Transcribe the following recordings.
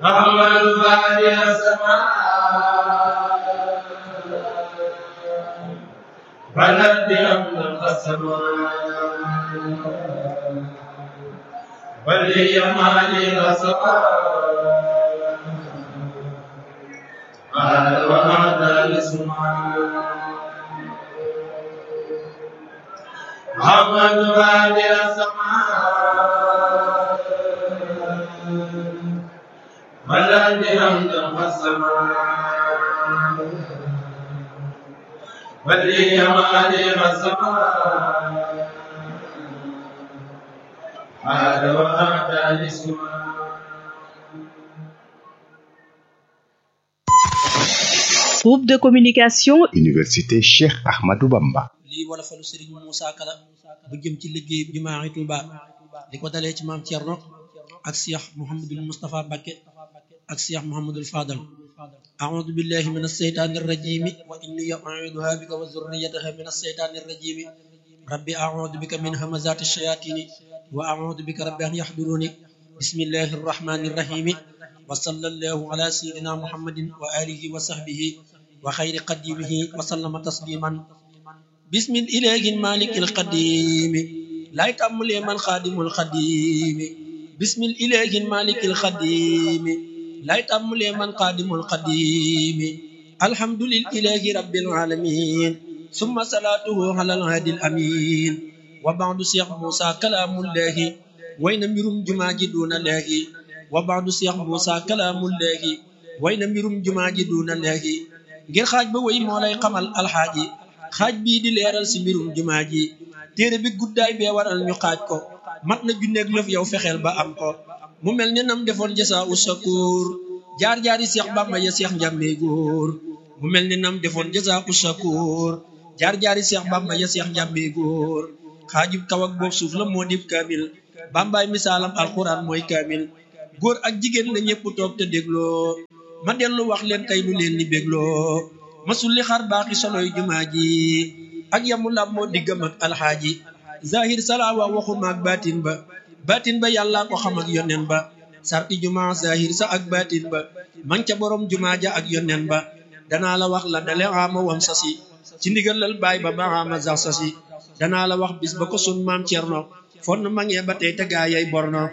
محمد باري السماء بلد بأمن السماء ولي مالي السماء هذا وهذا الاسماء محمد باري السماء بلد بأمن السماء ولي مالي السماء هذا وهذا الاسماء Groupe de communication Université Cheikh Ahmadou Bamba. lii wala falu Serigne Moussa Kala bu jëm ci liggéey jumaa Touba li ko dalee ci maam Thierno ak Cheikh Mouhamadul Moustapha Mbacké ak Cheikh Mouhamadul Fadal أعوذ بالله من الشيطان الرجيم وإني أعيذها بك وذريتها من الشيطان الرجيم ربي أعوذ بك من همزات الشياطين وأعوذ بك رب أن يحضروني بسم الله الرحمن الرحيم وصلى الله على سيدنا محمد وآله وصحبه وخير قديمه وسلم تسليما بسم الإله المالك القديم لا يتأمل من خادم القديم بسم الإله المالك القديم لا يتأمل من قادم القديم الحمد لله رب العالمين ثم صلاته على الهادي الأمين وبعد شيخ موسى كلام الله وين ميرم جماجي دون الله وبعد شيخ موسى كلام الله وين ميرم جماجي دون الله ngir xaaj ba way moo lay xamal alxaaji xaaj bii di leeral si mbirum jumaa ji téere bi guddaay bee waral ñu xaaj ko mat na junneeg lëf yow fexeel ba am ko mu mel ni nam defoon jasa u shakur jaar-jaari seex bàmba ya seex njàmmee góor mu mel ni nam defoon jasa u shakur jaar-jaari seex bàmba ya seex njàmmee góor xaajub kaw ak boob suuf la moo dib kaamil bàmbaay misaalam alquran mooy kaamil góor ak jigéen la ñëpp toog te dégloo ma dellu wax leen tey lu leen ni bégloo masul li xar baaxi soloy jumaa ji ak yamu lam moo diggam ak alxaaji zahir salaawa waxuma ak baatin ba baatin ba yàlla ko xam ak yonen ba sarti jumaa zahir sa ak baatin ba man ca borom jumaa ja ak yonen ba danaa la wax la dale ama wam sasi ci ndigalal baay ba ba ama sax sasi danaa la wax bis ba ko sun maam cerno fonn mangee ba tey te gaayay borno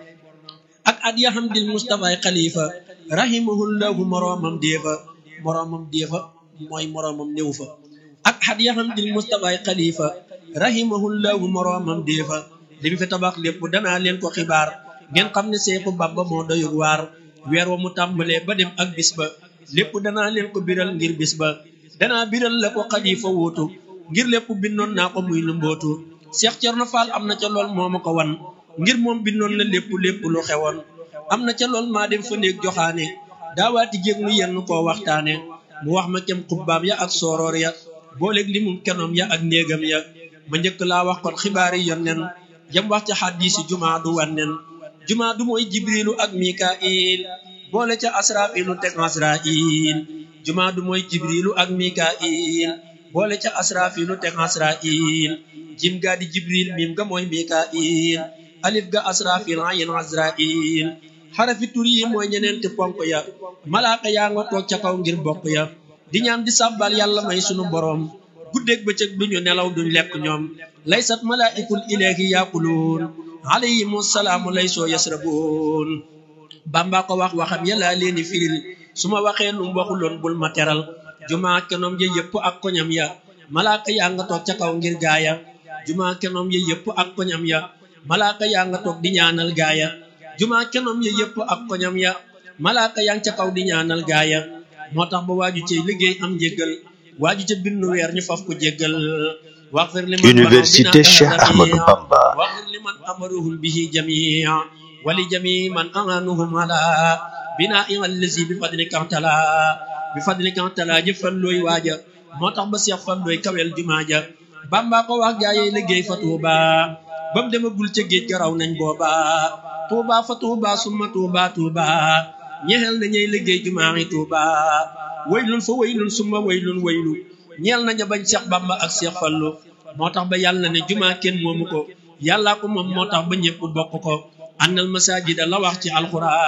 ak at ya xam dil mustafaay xalifa rahimahullahu moroomam déefa moroomam déefa mooy moroomam néew fa ak xat ya xam dil mustafaay xalifa rahimahullahu moroomam déefa li mu fi tabax lépp danaa leen ko xibaar ngeen xam ne seexu bamba moo doyug waar weer wa mu tàmbalee ba dem ak bis ba lépp danaa leen ko biral ngir bis ba danaa biral la ko xalifa wuutu ngir lépp bindoon naa ko muy lu mbootu Cheikh Thierno Fall am na ca lool moo ma ko wan ngir moom bindoon la lépp lépp lu xewoon am na ca lool maa dem fa néeg joxaane daawaati jéeg nu yenn koo waxtaane mu wax ma kem xubbaam ya ak sooroor ya booleeg li mum kenoom ya ak néegam ya ma njëkk laa wax kon xibaari yonnen jam wax ca xaddiisi jumaa du wannen jumaa du mooy jibrilu ak mikail boole ca asrafilu teg asrail jumaa du mooy jibrilu ak mikail boole ca asrafilu teg asrail jim gaa di jibril mim ga mooy mikail alif ga asrafil ayin azrail xarafi tur yi mooy ñeneenti ponk ya malaaka yaa nga toog ca kaw ngir bokk ya di ñaan di sàbbal yàlla may sunu boroom guddeeg bëccëg duñu nelaw duñ lekk ñoom laysat malaikul ilahi yaquluun alayhimu salaamu laysoo yasrabuun bamba ko wax waxam yàlla leeni firil su ma waxee num waxuloon bul ma teral jumaa kenoom ya yëpp ak koñam ya malaaka yaa nga toog ca kaw ngir gaaya jumaa kenoom ya yëpp ak koñam ya malaaka yaa nga toog di ñaanal gaaya jumaa kenoom ya yëpp ak koñam ya malaaka yaa nga ca kaw di ñaanal gaaya moo tax ba waaju cay liggéey am njéggal waaju ca bindu weer ñu faf ko jéggal waxfir liman Université Cheikh Ahmadou Bamba waxfir liman amaruhum bihi jamia wali jami man amanuhum ala bina allazi bi fadlika tala bi fadlika tala jëfal looy waaja moo tax ba seex fan looy kawel jumaa ja bamba ko wax gaayey liggéey fa tuuba ba mu demagul ca géej garaw nañ booba tuuba fa tuuba summa tuuba tuuba ñeexel na ñey liggéey jumaa yi tuuba waylun fa waylun summa waylun waylu ñeel naña bañ seex bamba ak seex fallu moo tax ba yàlla ne jumaa kenn moomu ko yàllaa ko moom moo tax ba ñëpp bokk ko annal masajida la wax ci alquran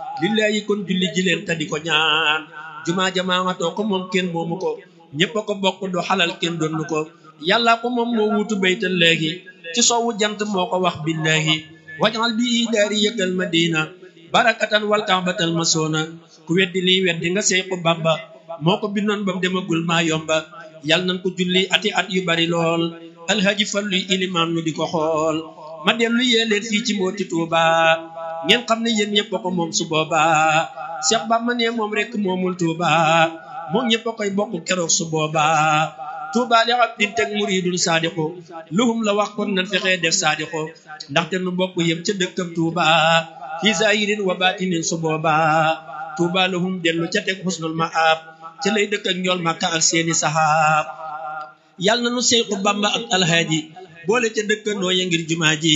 lillahi kon julli ji leen te di ko ñaan jumaa jamaa nga too ko moom kenn moomu ko ñépp a ko bokk du xalal kenn donnu ko yàlla ko moom moo wuutu baytal léegi ci soowu jant moo ko wax billahi wajal bi daari yëkkal madina barakatan wal kaabatal masoona ku weddi lii weddi nga seyku bamba moo ko bindoon bam demagul maa yomba yàlla nañ ko julli ati at yu bari lool alhaji falluy ilimaan nu di ko xool ma dellu yee leen fii ci mbooti tuuba ngeen xam ne yéen ñëpp a ko moom su boobaa Cheikh Bamba ne moom rek moomul tuuba moom ñëpp a koy bokk keroog su boobaa tuuba li abdin teg muridun saadiqu luhum la wax kon nan fexee def saadiqu ndaxte nu bokk yem ca dëkkam tuuba fi zahirin wa batinin su boobaa tuuba lahum dellu ca teg husnul maab ca lay dëkk ak njool màkka ak seeni sahaab yàlla na nu Seexu Bamba ak alhaaji boole ca dëkkandoo ya ngir jumaa ji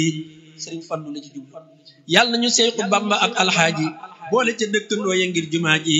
sëriñ Fallu la ci jub yàlla nañu Seexu Bamba ak alhaaji boole ca dëkkandoo ya ngir jumaa ji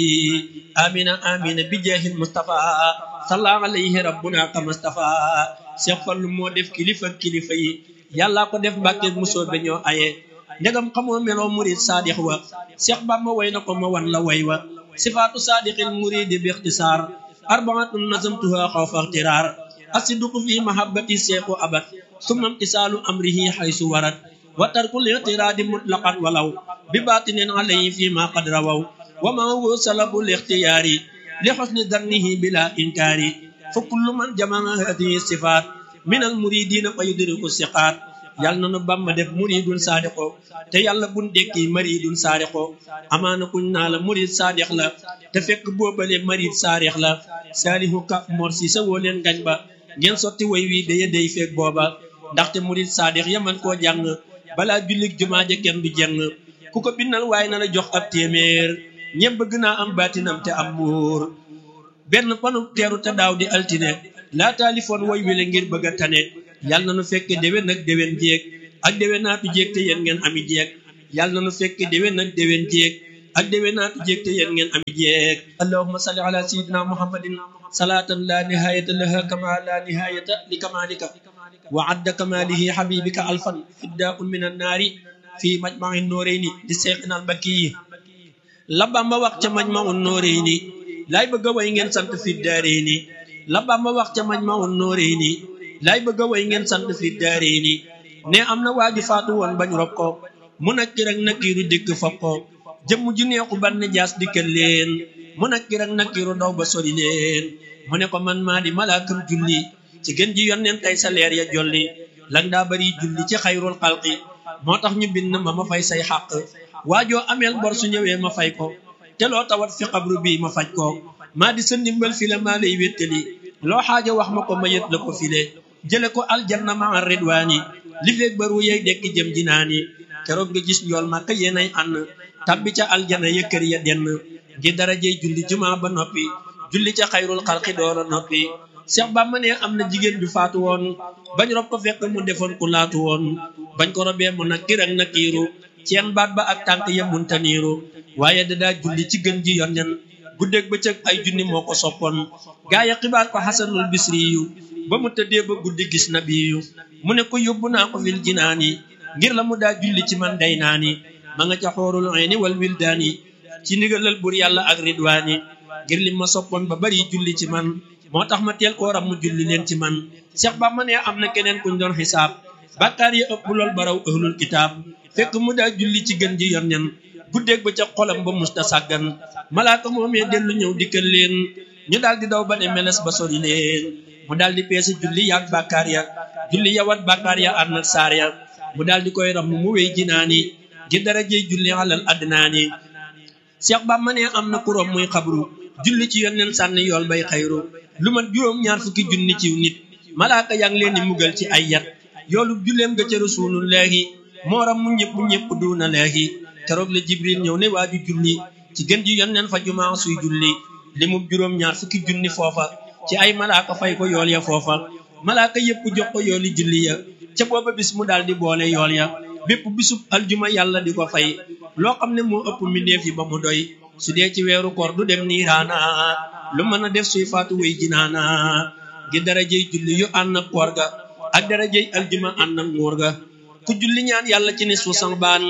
amina amina bi jeexin Mustafa salla alayhi rabbuna ka Mustafa Seex Fallu moo def kilifa kilifa yi yàlla ko def mbàkke musoo be ñoo aye ndegam xamoo meloo murid saadix wa Seex Bamba way na ko ma wan la way wa sifaatu saadiqil muridi bi ixtisaar arbaatun nazamtuha xawfa ixtiraar asiduqu fi mahabbati seexu abad summa imtisaalu amrihi xaysu warat wa tarkul ixtiraadi mutlaqan walaw bi baatinin alayhi fi ma qad rawaw wa ma huwa salabul ixtiyaari li xusni dannihi bila inkaari fa kullu man jamaa hadihi sifaat min al muridina fa yudriku siqaat yàlla na nu bamba def muridun saadiqo te yàlla bun dekki maridun saadiqo amaana kuñ naa la murid saadix la te fekk boobale marid saadix la saalihu ka mor si sa woo leen ngañ ba ngeen sotti way wi daya day feeg booba ndaxte murid saadix yaman koo jàng balaa jullik jumaa ja kenn du jeng ku ko bindal waaye na la jox ab téeméer ñëpp bëgg naa am baatinam te am muur benn panu teeru te daaw di altine laa taalifoon woy wile ngir bëgg a tane yàlla na nu fekke déwén ak déwén jéeg ak déwén naatu jéeg te yéen ngeen ami jéeg yàlla na nu fekke déwén ak déwén jéeg ak déwén naatu jéeg te yéen ngeen ami jéeg allahumma salli ala sayyidina muhammadin salatan la nihayata laha kama la nihayata li kamalika wa adda kamalihi habibika alfan fiddaun min annaari fi majma'i nooreyni di seeqina albakki yi la Bamba wax ca majma'u nooreyni laay bëgg a way ngeen sant fi daareyni la Bamba wax ca majma'u nooreyni laay bëgg a way ngeen sant fi daareyni ne am na waaju faatu woon bañ rob ko mu nakkir ak nakkiiru dikk fab ko jëmm ju neexu bann jaas dikkal leen mu nakkir ak nakkiiru daw ba sori leen mu ne ko man maa di malaakam julli ci gën ji yonneen tey sa leer ya jolli lang daa bari julli ci xayrul xalqi moo tax ñu bind ma ma fay say xàq waajoo ameel bor su ñëwee ma fay ko te loo tawat fi xabru bii ma faj ko maa di sa ndimbal fi la maa lay wéttali loo xaaja wax ma ko ma yët la ko file jële ko aljanna ma ridwaani li feeg baru yey dekki jëm jinaani keroog nga gis njool màkk yéenay ànd tabbi ca aljana ya kër ya denn ngir darajey julli jumaa ba noppi julli ca xayrul xalqi doora noppi Seex Bàmba ne am na jigéen ju faatu woon bañ rob ko fekk mu defoon ku laatu woon bañ ko robee mu nakkir ak nakkiiru ceen baat ba ak tànk ya muntaniiru waaye dadaa julli ci gën ji yoon nen guddeeg bëccëg ay junni moo ko soppoon gaaya xibaar ko xasanul bisri yu ba mu tëddee ba guddi gis na biyu mu ne ko yóbbu naa ko fil jinaani ngir la mu daa julli ci man day naani ma nga ca xoorul ayni wal wildaani ci ndigalal bur yàlla ak ridwaani ngir li ma soppoon ba bari julli ci man moo tax ma teel koo ram mu julli leen ci man Seex Bàmba ne am na keneen kuñ doon xisaab bàkkaar ya ëpp lool baraw ahlul kitaab fekk mu daa julli ci gën ji yor nen guddeeg ba ca xolam ba musta sàggan malaaka moomee dellu ñëw dikkal leen ñu daal di daw ba ne meles ba sori leen mu daal di peese julli yaag bàkkaar ya julli yawat bàkkaar ya ànd ak saar ya mu daal di koy ram mu wéy jinaani gi darajey julli alal adnaani Seex Bàmba ne am na kuróom muy xabru julli ci yonneen sànni yool bay xayru lu mat juróom ñaar fukki junni ciw nit malaaka yaa ngi leen di mugal ci ay yat yoolu julleem ga ca rasulullaahi mooram mu ñëpp ñëpp duuna leehi keroog la jibril ñëw ne waaju julli ci gën ji yonneen fa jumaa suy julli li mu juróom ñaar fukki junni foofa ci ay malaaka fay ko yool ya foofa malaaka yëpp jox ko yooli julli ya ca booba bis mu daal di boole yool ya bépp bisub aljuma yàlla di ko fay loo xam ne moo ëpp mbindeef yi ba mu doy su dee ci weeru koor du dem niiraana lu mën a def suy faatu wéy jinaana gi darajey julli yu ànd ak koor ga ak darajey aljuma ànd ak nguur ga ku julli ñaan yàlla ci nisfu sanbaan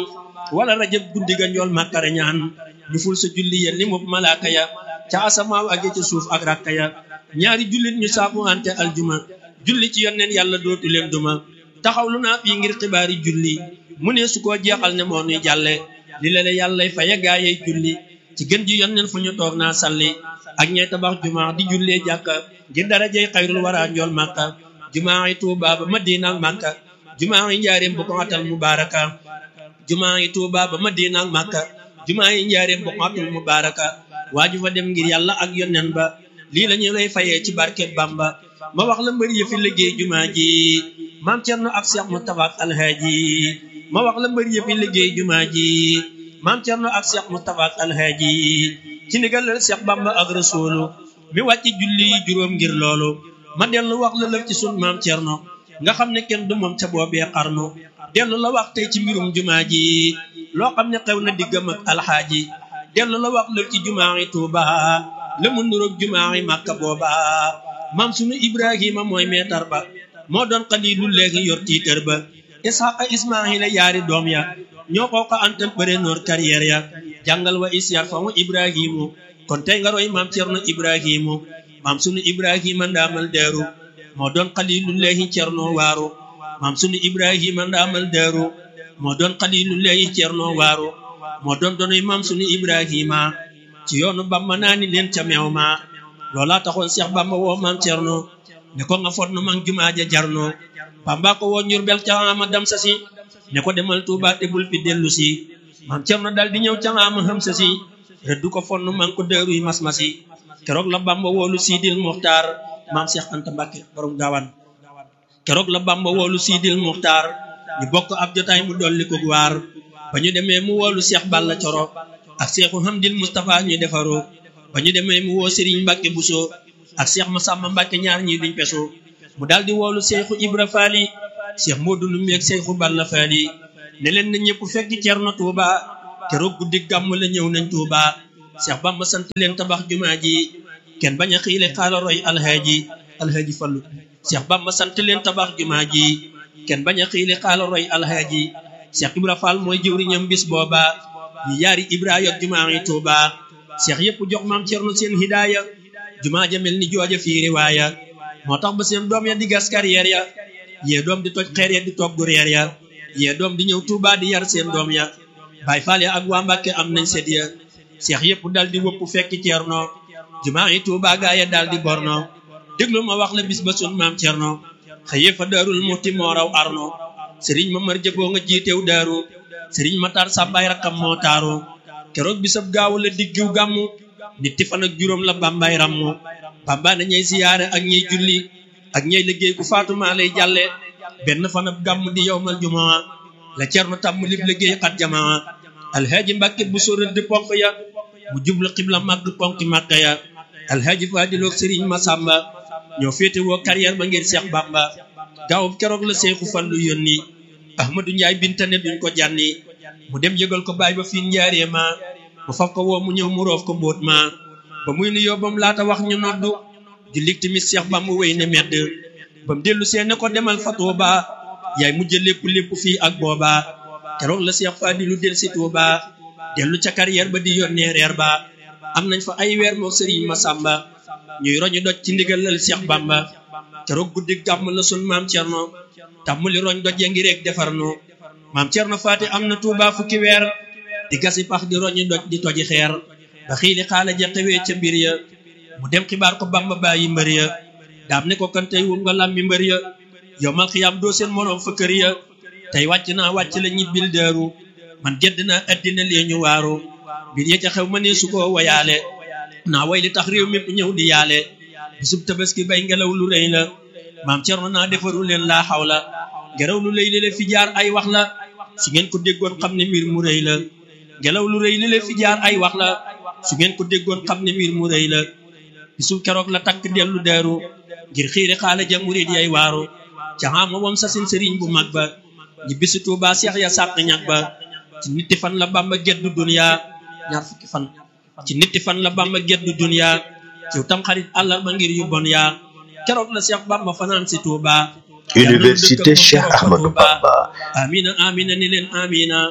wala rajab guddi ga njool màkkare ñaan ñu ful sa julli ya li mu malaaka ya ca asamaaw ak ca suuf ak rakka ya ñaari jullit ñu saabu ante aljuma julli ci yonneen yàlla dootu leen duma taxaw lu naa fii ngir xibaari julli mu ne su ko jeexal ne moo nuy jàlle li la la yàllay faye gaayey julli ci gën ji yonneen fu ñu toog naa salli ak ñay tabax juma di jullee jàkka ngir darajey xayrul wara njool màkka jumaa yi Tuuba ba Madina ak Màkka jumaa yi njaareem bu ko atal mubaaraka jumaa yi Tuuba ba Madina ak Màkka jumaa yi njaareem bu ko atal mubaaraka waaju fa dem ngir yàlla ak yonnen ba lii la ñu lay fayee ci barket Bamba ma wax la mbër yi fi liggéey jumaa ji maam Cerno ak Cheikh Moustapha ak Alhaaji ma wax la mbër yi fi liggéey jumaa ji maam Cerno ak Cheikh Moustapha ak Alhaaji ci ndigalal Cheikh Bamba ak Rasuulu mi wàcc julli juróom ngir loolu ma dellu wax la lëf ci sun maam Cerno nga xam ne kenn du moom ca boobee xarnu dellu la wax tey ci mbirum jumaa ji loo xam ne xew na diggam ak alxaaji dellu la wax lëf ci jumaa yi Tuuba la mu nuroog jumaa yi Màkka booba maam sunu Ibrahima mooy meetar ba moo doon xaliilu léegi yor tiitër ba Isxaqa Ismaahila yaari doom ya ñoo ko ko antal bëre noor carrière ya jàngal wa isyar fa mu Ibrahimu kon tey nga roy maam Cerno Ibrahimu maam sunu Ibrahima ndaamal deeru moo doon xalilullahi cerno waaru maam sunu Ibrahima ndaamal deeru moo doon xalilullahi cerno waaru moo doon donoy maam sunu Ibrahima ci yoonu Bamba naa ni leen ca meew ma loolaa taxoon Seex Bamba woo maam cerno ne ko nga fot nu man jumaa ja jarno Bamba ko woo Njurbel ca ama dam sa si ne ko demal Tuuba te bul fi dellu si maam cerno dal di ñëw ca ama xam sa si rëddu ko fon nu man ko dëruy mas-masi keroog la Bamba woolu Siidil Muxtaar maam Seex Anta Mbàkke borom gaawaan keroog la Bamba woolu Siidil Muxtaar ñu bokk ab jotaay mu dolli ko waar ba ñu demee mu woolu Seex Balla Coro ak Seexu Hamdil Mustafa ñu defaroo ba ñu demee mu woo Sëriñ Mbàkke Buso ak Seex Masamba Mbàkke ñaar ñi duñ peso mu daal di woolu Seexu Ibra Faali Seex Moodu Lummi ak Seexu Balla Faali ne leen na ñëpp fekk Cerno Tuuba keroog guddi gàmm la ñëw nañ Tuuba Seex Bamba sant leen tabax jumaa ji kenn bañ a xiile xaala roy alhaaji alhaaji fallu Seex Bamba sant leen tabax jumaa ji kenn bañ a xiile xaala roy alhaaji Seex Ibra Fall mooy jëwriñam bis booba ñu yaari Ibra yok jumaa yi Tuuba Seex yëpp jox maam Cerno seen hidaaya jumaa ja mel ni jooja fii riwaaya moo tax ba seen doom ya di gas carrière ya yee doom di toj xeer ya di togg reer ya yee doom di ñëw Tuuba di yar seen doom ya Baay Faal ya ak waa Mbàkke am nañ sedd ya seex yëpp dal di wëpp fekk Cerno jumaa yi Tuuba gaaya dal di borno déglu ma wax la bis ba sun maam Cerno xëyee fa daarul muxti moo raw arno sëriñ ma mar jëboo nga jiitew daaru sëriñ ma tar sàmbaay rakkam moo taaru keroog bisab gaawu la diggiw gàmmu nitti fan ak juróom la bàmbaay rammu bàmbaa na ñey siyaare ak ñey julli ak ñey liggéey ku faatumaa lay jàlle benn fan ab gàmmu di yowmal jumaa la Cerno tàmm lib liggéey xat jamaa alhaaji mbàkke bu so rëdd ponk ya mu jublu xibla màgg ponki màkka ya alhaaji faadiloog sëriñ masamba ñoo féete woo carrière ba ngir seex bamba gaawub keroog la seexu fallu yónni ahmadu njaay bintane duñ ko jànni mu dem yëgal ko baay ba fiin njaaree ma mu faf ko woo mu ñëw mu roof ko mbóot ma ba muy nu yóbbam laata wax ñu noddu jullit tamit seex bamba wéy ne medd ba mu dellu see ne ko demal fa Tuuba yaay mujj lépp lépp fii ak booba keroog la seex faadilu del si Tuuba dellu ca carrière ba di yónnee reer ba am nañ fa ay weer moo sëriñ Masamba ñuy roñu doj ci ndigalal Seex Bamba keroog guddi gàmm la sun maam Cerno tàmmuli roñ doj ya ngi rek defar no maam Cerno faati am na Tuuba fukki weer di gasi pax di roñu doj di toji xeer ba xiili xaala ja xewee ca mbir ya mu dem xibaar ko Bamba bàyyi mbër ya daam ne ko kan tey wum nga làmmi mbër ya yow mal xiyaam doo seen moroom fa kër ya tey wàcc naa wàcc la ñibbil daaru man gedd naa addina lee ñu waaru mbir ya ca xew ma ne su ko wayaale naa way li tax réew mépp ñëw di yaale bisub tabaski bay ngelaw lu rëy la maam Cerno naa defaru leen laa xaw la ngelaw lu rëy li fi jaar ay wax la su ngeen ko déggoon xam ne mbir mu rëy la ngelaw lu rëy li fi jaar ay wax la su ngeen ko déggoon xam ne mbir mu rëy la bisub keroog la takk dellu daaru ngir xiiri xaale ja murid yay waaru ca xaama wam sasin sëriñ bu mag ba ñi bisi Tuubaa seex ya sàq ñag ba ci nitti fan la Bamba geddu dunya ñaar fukki fan ci nitti fan la Bamba geddu dunya ci tam xarit àllarba ngir yu bon yaa keroog la Seex Bamba fanaan si Tuuba Université Cheikh Ahmadou Bamba amina amina ni leen amina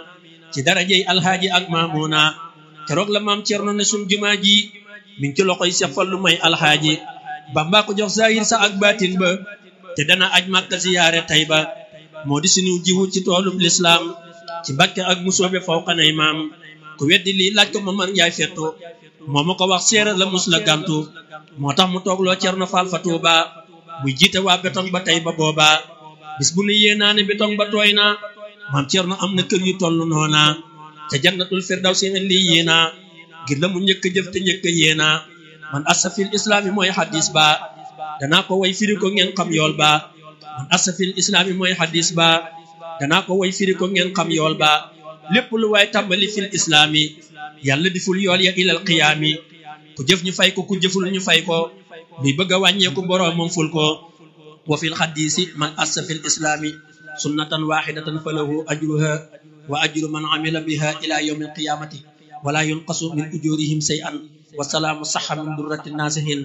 ci darajey alhaaji ak maamuna keroog la maam Cerno ne sun jumaa ji mi ngi ci loxoy Seex Fallu may alhaaji Bamba ko jox zahir sa ak baatin ba te dana aj Makka ziyaare Tayba moo di sunu jiwu ci toolub lislaam ci Mbàkke ak musoobe fawqanay maam ku weddi lii laaj ko Mamar Njaay fettu moo ma ko wax séeréer la mus la gàntu moo tax mu toogloo Cerno Faal fa Tuuba muy jiite waa betong ba tey ba booba bis bu nu yéenaa ne betong ba tooy na maam Cerno am na kër yu toll noona te jannatul firdawsi ne lii yéena ngir la mu njëkk a jëf te njëkk a yéena man asafil islaami mooy xadis ba danaa ko way firi ko ngeen xam yool ba man asafil islaami mooy xadis ba danaa ko way firi ko ngeen xam yool ba lépp lu waay tàmbali fil islaami yàlla di ful yool ya ilal qiyaami ku jëf ñu fay ko ku jëful ñu fay ko luy bëgg a wàññeeku boroomam ful ko wa fil xadisi man assa fil islaami sunnatan waxidatan falahu ajruha wa ajru man amila biha ila yawmi alqiyamati wala yunqasu min ujurihim shay'an wa salaamu saxa min durrati nasihin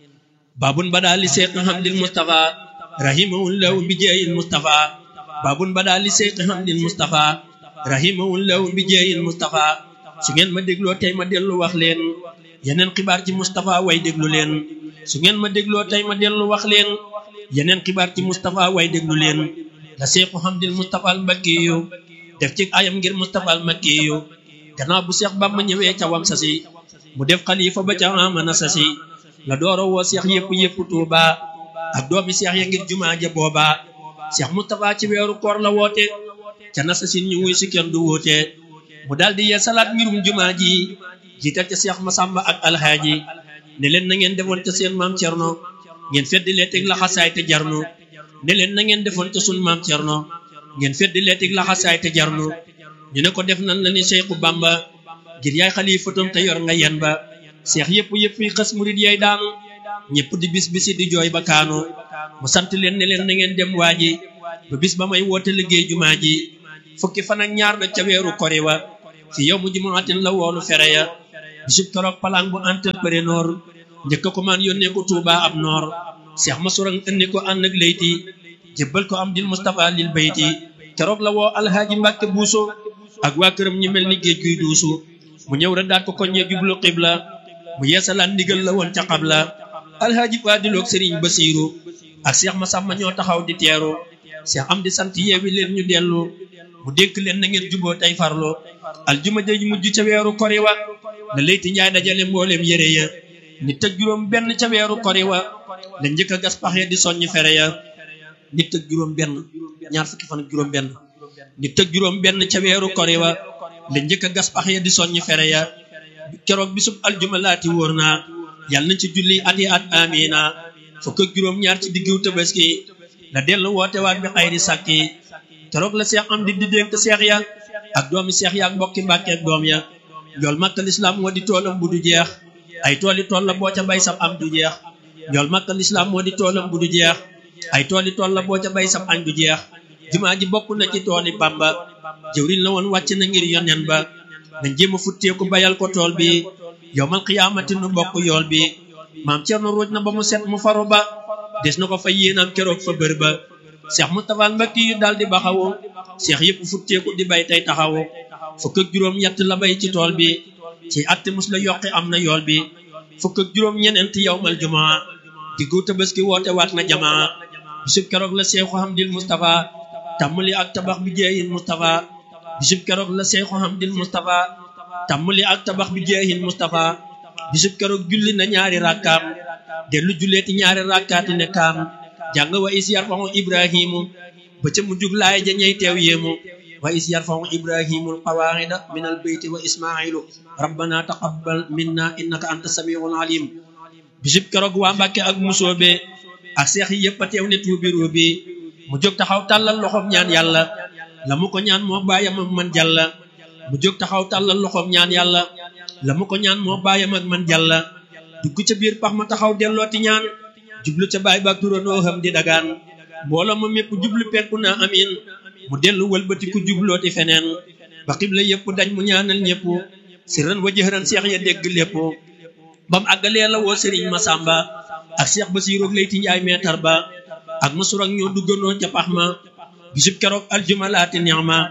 babun bada li seeq hamdil mustafa rahimahullahu bi jeeyil mustafa babun bada li seeq hamdil mustafa rahimahullahu bi jeeyil mustafa su ngeen ma dégloo tey ma dellu wax leen yeneen xibaar ci Moustapha way déglu leen su ngeen ma dégloo tey ma dellu wax leen yeneen xibaar ci Moustapha way déglu leen la Seexu Hamdil Moustapha al Mbakkiyu def ci ayam ngir Moustapha al Mbakkiyu gannaaw bu Seex Bamba ñëwee ca wam sasi mu def xalifa ba ca amana sasi la dooro woo Seex yëpp yëpp Tuuba ak doomi Seex ya ngir jumaa ja booba Seex Moustapha ci weeru koor la woote ca nasasin ñu wuy si kenn du woote mu daldi yee salaat ngirum jumaa ji jiital ca Seex Masamba ak alhaaji ne leen na ngeen defoon ca seen maam Cerno ngeen feddi lee teg laxasaay te jarnu ne leen na ngeen defoon ca sun maam Cerno ngeen feddi lee teg laxasaay te jarnu ñu ne ko def nan la ni Seexu Bamba ngir yaay xalifatam te yor nga yen ba seex yëpp yëpp yi xas murit yaay daanu ñëpp di bis bisi di jooy ba kaanu mu sant leen ne leen na ngeen dem waaji ba bis ba may woote liggéey jumaa ji fukki fan ak ñaar na ca weeru kori wa fi yow mu jumaatin la woolu fere ya bisub keroog palang bu entrepreneur njëkk ko man yónnee ko Touba ab noor seex ma surang indi ko ànd ak layti jébbal ko am dil Moustapha lil bayti keroog la woo alhaaji Mbàkke buuso ak waa këram ñu mel ni géej guy duusu mu ñëw rek daat ko koññee jublu xibla mu yeesalaan ndigal la woon ca xabla alhaaji Faadiloog Sëriñ Basiiru ak seex ma sàmma ñoo taxaw di teeru seex am di sant yeewi leen ñu dellu mu dénk leen na ngeen juboo tey farlu aljuma ja mujj ca weeru kori wa la layti njaay dajale mbooleem yére ya nit ak juróom benn ca weeru kori wa la njëkk a gas pax ya di soññ fere ya nit ak juróom benn ñaar fukki fan ak juróom benn nit ak juróom benn ca weeru kori wa la njëkk a gas pax ya di soññ fere ya keroog bisub aljuma laati wóor naa yàlla nañ ci julli at yi at amina fukk ak juróom ñaar ci diggu tabaski la dellu woote waat bi xayri sàkki keroog la seex am di di dénk seex ya ak doomi seex ya ak mbokki mbàkke ak doom ya njool makka lislaam moo di toolam bu du jeex ay tooli tool la boo ca bay sam am du jeex njool makka lislaam moo di toolam bu du jeex ay tooli tool la boo ca bay sam añ du jeex jumaa ji bokk na ci tooli bamba jëwriñ la woon wàcc na ngir yonen ba nañ jéem a futteeku bayal ko tool bi yowmal xiyaamati nu bokk yool bi maam Cerno ruuj na ba mu set mu faru ba des na ko fa yéenam keroog fa bër ba seex Mustapha Mbakki yu daal di baxawu seex yëpp futteeku di bay tey taxawu fukk ak juróom ñett la bay ci tool bi ci atte mus la yokki am na yool bi fukk ak juróom ñeneent yowmal jumaa diggu tabaski woote waat na jamaa bisub keroog la seexu Hamdil Mustapha tàmmali ak tabax bi jeeyin Mustapha bisub keroog la seexu Hamdil Mustapha tàmmali ak tabax bi jeeyin Mustapha bisub keroog julli na ñaari rakkaam dellu julleeti ñaari rakkaati ne kaam jàng wa is yarfahu ibrahimu ba ca mujjug laay ja ñey teew yéemu wa is yarfahu ibrahimul qawaida min al beyti wa ismailu rabbana taqabbal minna innaka anta samiul alim bisub keroog waa Mbàkke ak musoobe ak seex yi yëpp a teew ne tuubi ruubi mu jóg taxaw tàllal loxoom ñaan yàlla la mu ko ñaan moo bàyyam ak man jàlla mu jóg taxaw tàllal loxoom ñaan yàlla la mu ko ñaan moo bàyyam ak man jàlla dugg ca biir pax ma taxaw dellooti ñaan jublu ca baay baak turandoo xam di dagaan mbooloo ma mépp jublu penku naa amin mu dellu wëlbati ku jublooti feneen ba xibla yëpp dañ mu ñaanal ñëpp sirran wa jëhran seex ya dégg lépp bam àggalee la woo sëriñ Masamba ak seex Basiiru Leyti Njaay meetar ba ak masur ak ñoo duggandoo ca pax ma bisub keroog aljuma laati neex ma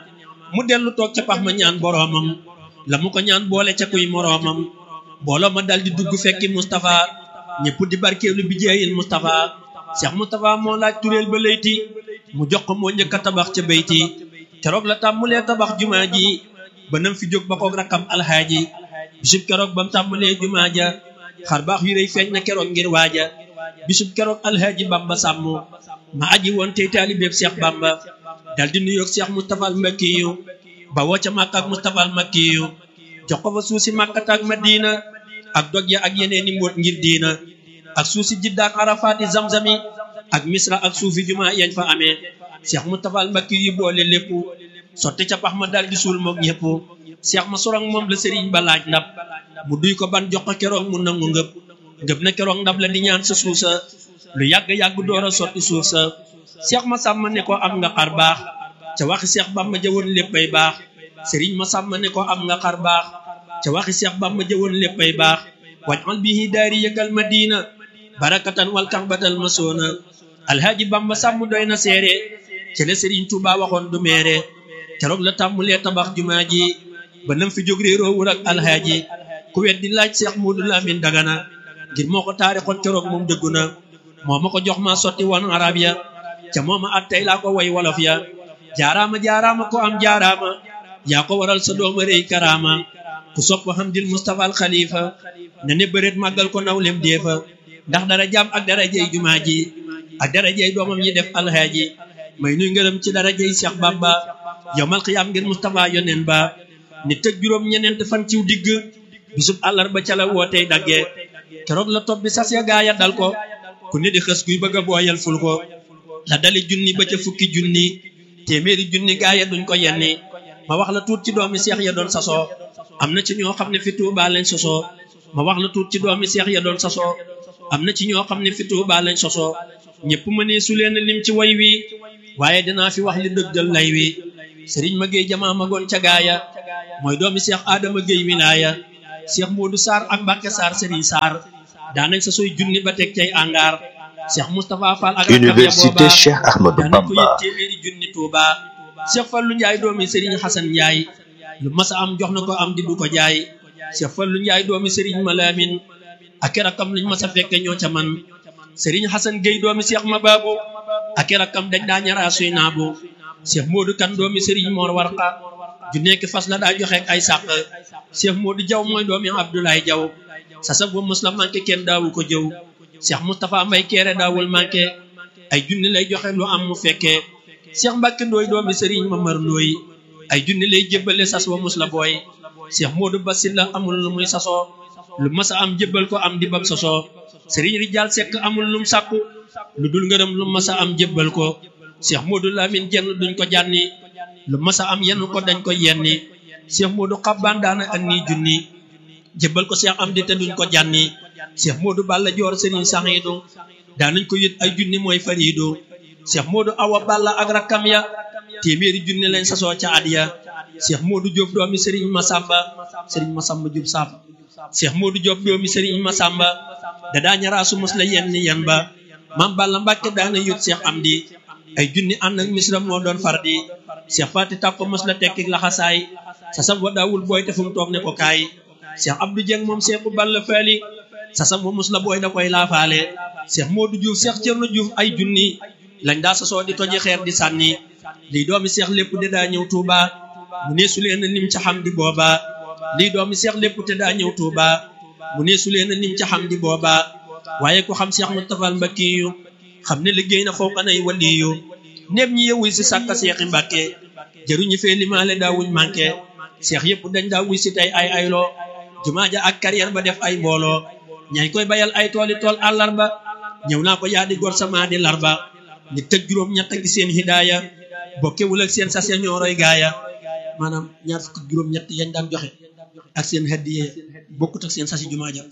mu dellu toog ca pax ma ñaan boroomam la mu ko ñaan boole ca kuy moroomam mbooloo ma dal di dugg fekki Moustapha ñëpp di barkeelu bi jeeyil Moustapha Cheikh Moustapha moo laaj turéel ba layti mu jox ko moo njëkk a tabax ca bayti keroog la tàmmulee tabax jumaa ji ba nam fi jóg ba koog rakkam alxaaji bisub keroog ba mu tàmmulee jumaa ja xar baax yu rëy feeñ na keroog ngir waaja bisub keroog alxaaji Bamba sàmm ma aji woon tey taalibeeb Cheikh Bamba dal di nuyoog Cheikh Moustapha al Makkiyu ba woo ca Makka ak Moustapha al Makkiyu jox ko fa suuf si Makkata ak Madina ak dog ya ak yeneeni mbóot ngir diina ak suuf si Jidda ak Arafaati Zamzami ak Misra ak suufi jumaa yañ fa amee Cheikh Moustapha al Makkiyu boole lépp sotti ca pax ma dal di suul moog ñëpp Cheikh ma sorong moom la sëriñ ba laaj ndab mu duy ko ban jox ko keroog mu nangu ngëb ngëb na keroog ndab la di ñaan sa suuf sa lu yàgg-yàgg door a sotti suuf sa Cheikh ma sàmm ne ko am nga xar baax ca waxi Cheikh Bamba jëwoon léppay baax sëriñ ma sàmm ne ko am nga xar baax ca waxi Cheikh Bamba jëwoon léppay baax wajal bihi daari yëkkal madina barakatan wal kaxbatal masoona alhaaji Bamba sàmm doy na seere ca la sëriñ Tuuba waxoon du meere keroog la tàmmulee tabax jumaa ji ba nam fi jóg réeroowul ak alhaaji ku wet di laaj Cheikh Moodu Lamin Dagana ngir moo ko taarixoon keroog moom dëggu na moo ma ko jox ma sotti woon arab ya ca mooma at tey laa ko way wolof ya jaaraama jaaraama ko am jaaraama yaa ko waral sa dooma rëy karaama ku sopp Hamdil Mustafa al Khalifa na ne bëreet màggal ko nawlem deefa ndax dara jaam ak dara jey jumaa ji ak dara jey doomam yi def alhaaji may nuy ngërëm ci dara jey Cheikh Bamba yowmal xiyaam ngir Mustafa yonen ba nit tëg juróom ñeneent fan ciw digg bisub àllarba ca la wootey dagge keroog la topp bi sas ya gaaya dal ko ku ne di xës kuy bëgg a booyal ful ko la dali junni ba ca fukki junni téeméeri junni gaaya duñ ko yenni ma wax la tuut ci doomi seex ya doon sasoo am na ci ñoo xam ne fi Tuubaa lañ sosoo ma wax la tuut ci doomi seex ya doon sasoo am na ci ñoo xam ne fi Tuubaa lañ sosoo ñëpp ma ne su leen lim ci way wi waaye dinaa fi wax li dëggal lay wi sëriñ ma géey jamaa magoon ca gaaya mooy doomi seex aadama géey wilaaya seex moodu saar ak mbàkke saar sëriñ saar daanañ sa soy junni ba teg cay angaar seex moustapha fall ak Université Cheikh Ahmadou daanañ ko yët Bamba téeméeri junni tuuba seex fallu njaay doomi sëriñ xasan njaay lu masa am jox na ko am di du ko jaay seex fallu njaay doomi sëriñ malaamin ak i rakkam luñ masa fekke ñoo ca man sëriñ xasan géey doomi seex ma baabu ak i rakkam dañ daa ñaraa suy naabu seex moodu kan doomi sëriñ moor warqa ju nekk fas la daa joxe ak ay sàq Cheikh Modou Jaw mooy doomi Abdoulaye Jaw sasab ba mos la manqué kenn daawu ko jëw Cheikh Moustapha Mbay Keere daawul manqué ay junni lay joxe lu am mu fekkee Cheikh Mbàkke Ndooy doomi Sëriñ Mamar Ndooy ay junni lay jébbale sas wa mus la booy Cheikh Modou Basil la amul lu muy sasoo lu mas a am jébbal ko am di bam sosoo Sëriñ Rijaal Sekk amul lum sàkku lu dul ngërëm lu mas a am jébbal ko Cheikh Modou Lamine jenn duñ ko jànni lu mas a am yenn ko dañ ko yenni Cheikh Modou Xabbaan daana ak nii junni jébbal ko Cheikh Amdi te duñ ko jànni Cheikh Modou Balla Joor Sëriñ Saxiidu daanañ ko yët ay junni mooy fariidu Cheikh Modou Awa Balla ak rakkam ya téeméeri junni lañ sasoo ca at ya Cheikh Modou Diop doomi Sëriñ Masamba Sëriñ Masamba Diop Samb Cheikh Modou Diop doomi Sëriñ Masamba da daa ñaraasu mos la yenn yan ba Maam Balla Mbàkke daana yët Cheikh Amdi ay junni ànd ak misra moo doon far di Cheikh Fati tàkko mos la tekki laxasaay sasam wa daawul booy te fu mu toog ne ko kaay Cheikh Abdou Dieng moom Cheikh bu Balla Faali sasam wa mos la booy da koy laafaale Cheikh Modou Diouf Cheikh Thierno Diouf ay junni lañ daa sasoo di toji xeer di sànni lii doomi Cheikh lépp te daa ñëw Touba mu ne su leen nim ca xam di booba lii doomi Cheikh lépp te daa ñëw Touba mu ne su leen nim ca xam di booba waaye ku xam Cheikh Moustapha Mbacke yu xam ne liggéey na foo kanay waliyu népp ñi yewuy si sàkka Cheikh Mbacke jëruñu fee limaale daawuñ manqué Cheikh yëpp dañ daa wuy si tey ay ayloo jumaa ja ak carrière ba def ay mbooloo ñay koy bayal ay tooli tool àllarba ñëw naa ko yaa di gor sama di larba ni tëg juróom ñett gi seen hidaaya bokkewul ak seen sase ñooroy gaaya maanaam ñaar fukk juróom ñett yañ daan joxe ak seen hadiye bokkut ak seen sasi jumaa ja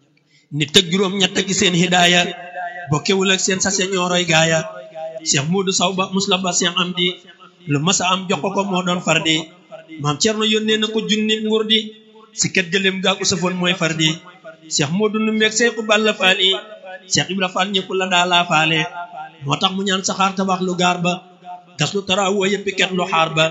ni tëg juróom ñett gi seen hidaaya bokkewul ak seen sase ñooroy gaaya Cheikh Modou Saw ba musla ba Cheikh Amdi lu masa am jox ko ko moo doon fardi maam Cerno yónnee na ko junni nguur di si ket gëléem gaa ko safoon mooy fardi Cheikh Modou nu meeg Seexu Balla Faali Cheikh Ibra Fall ñëpp la daa laa faale moo tax mu ñaan saxaar tabax lu gaar ba gas lu tarawoo yëppi ket lu xaar ba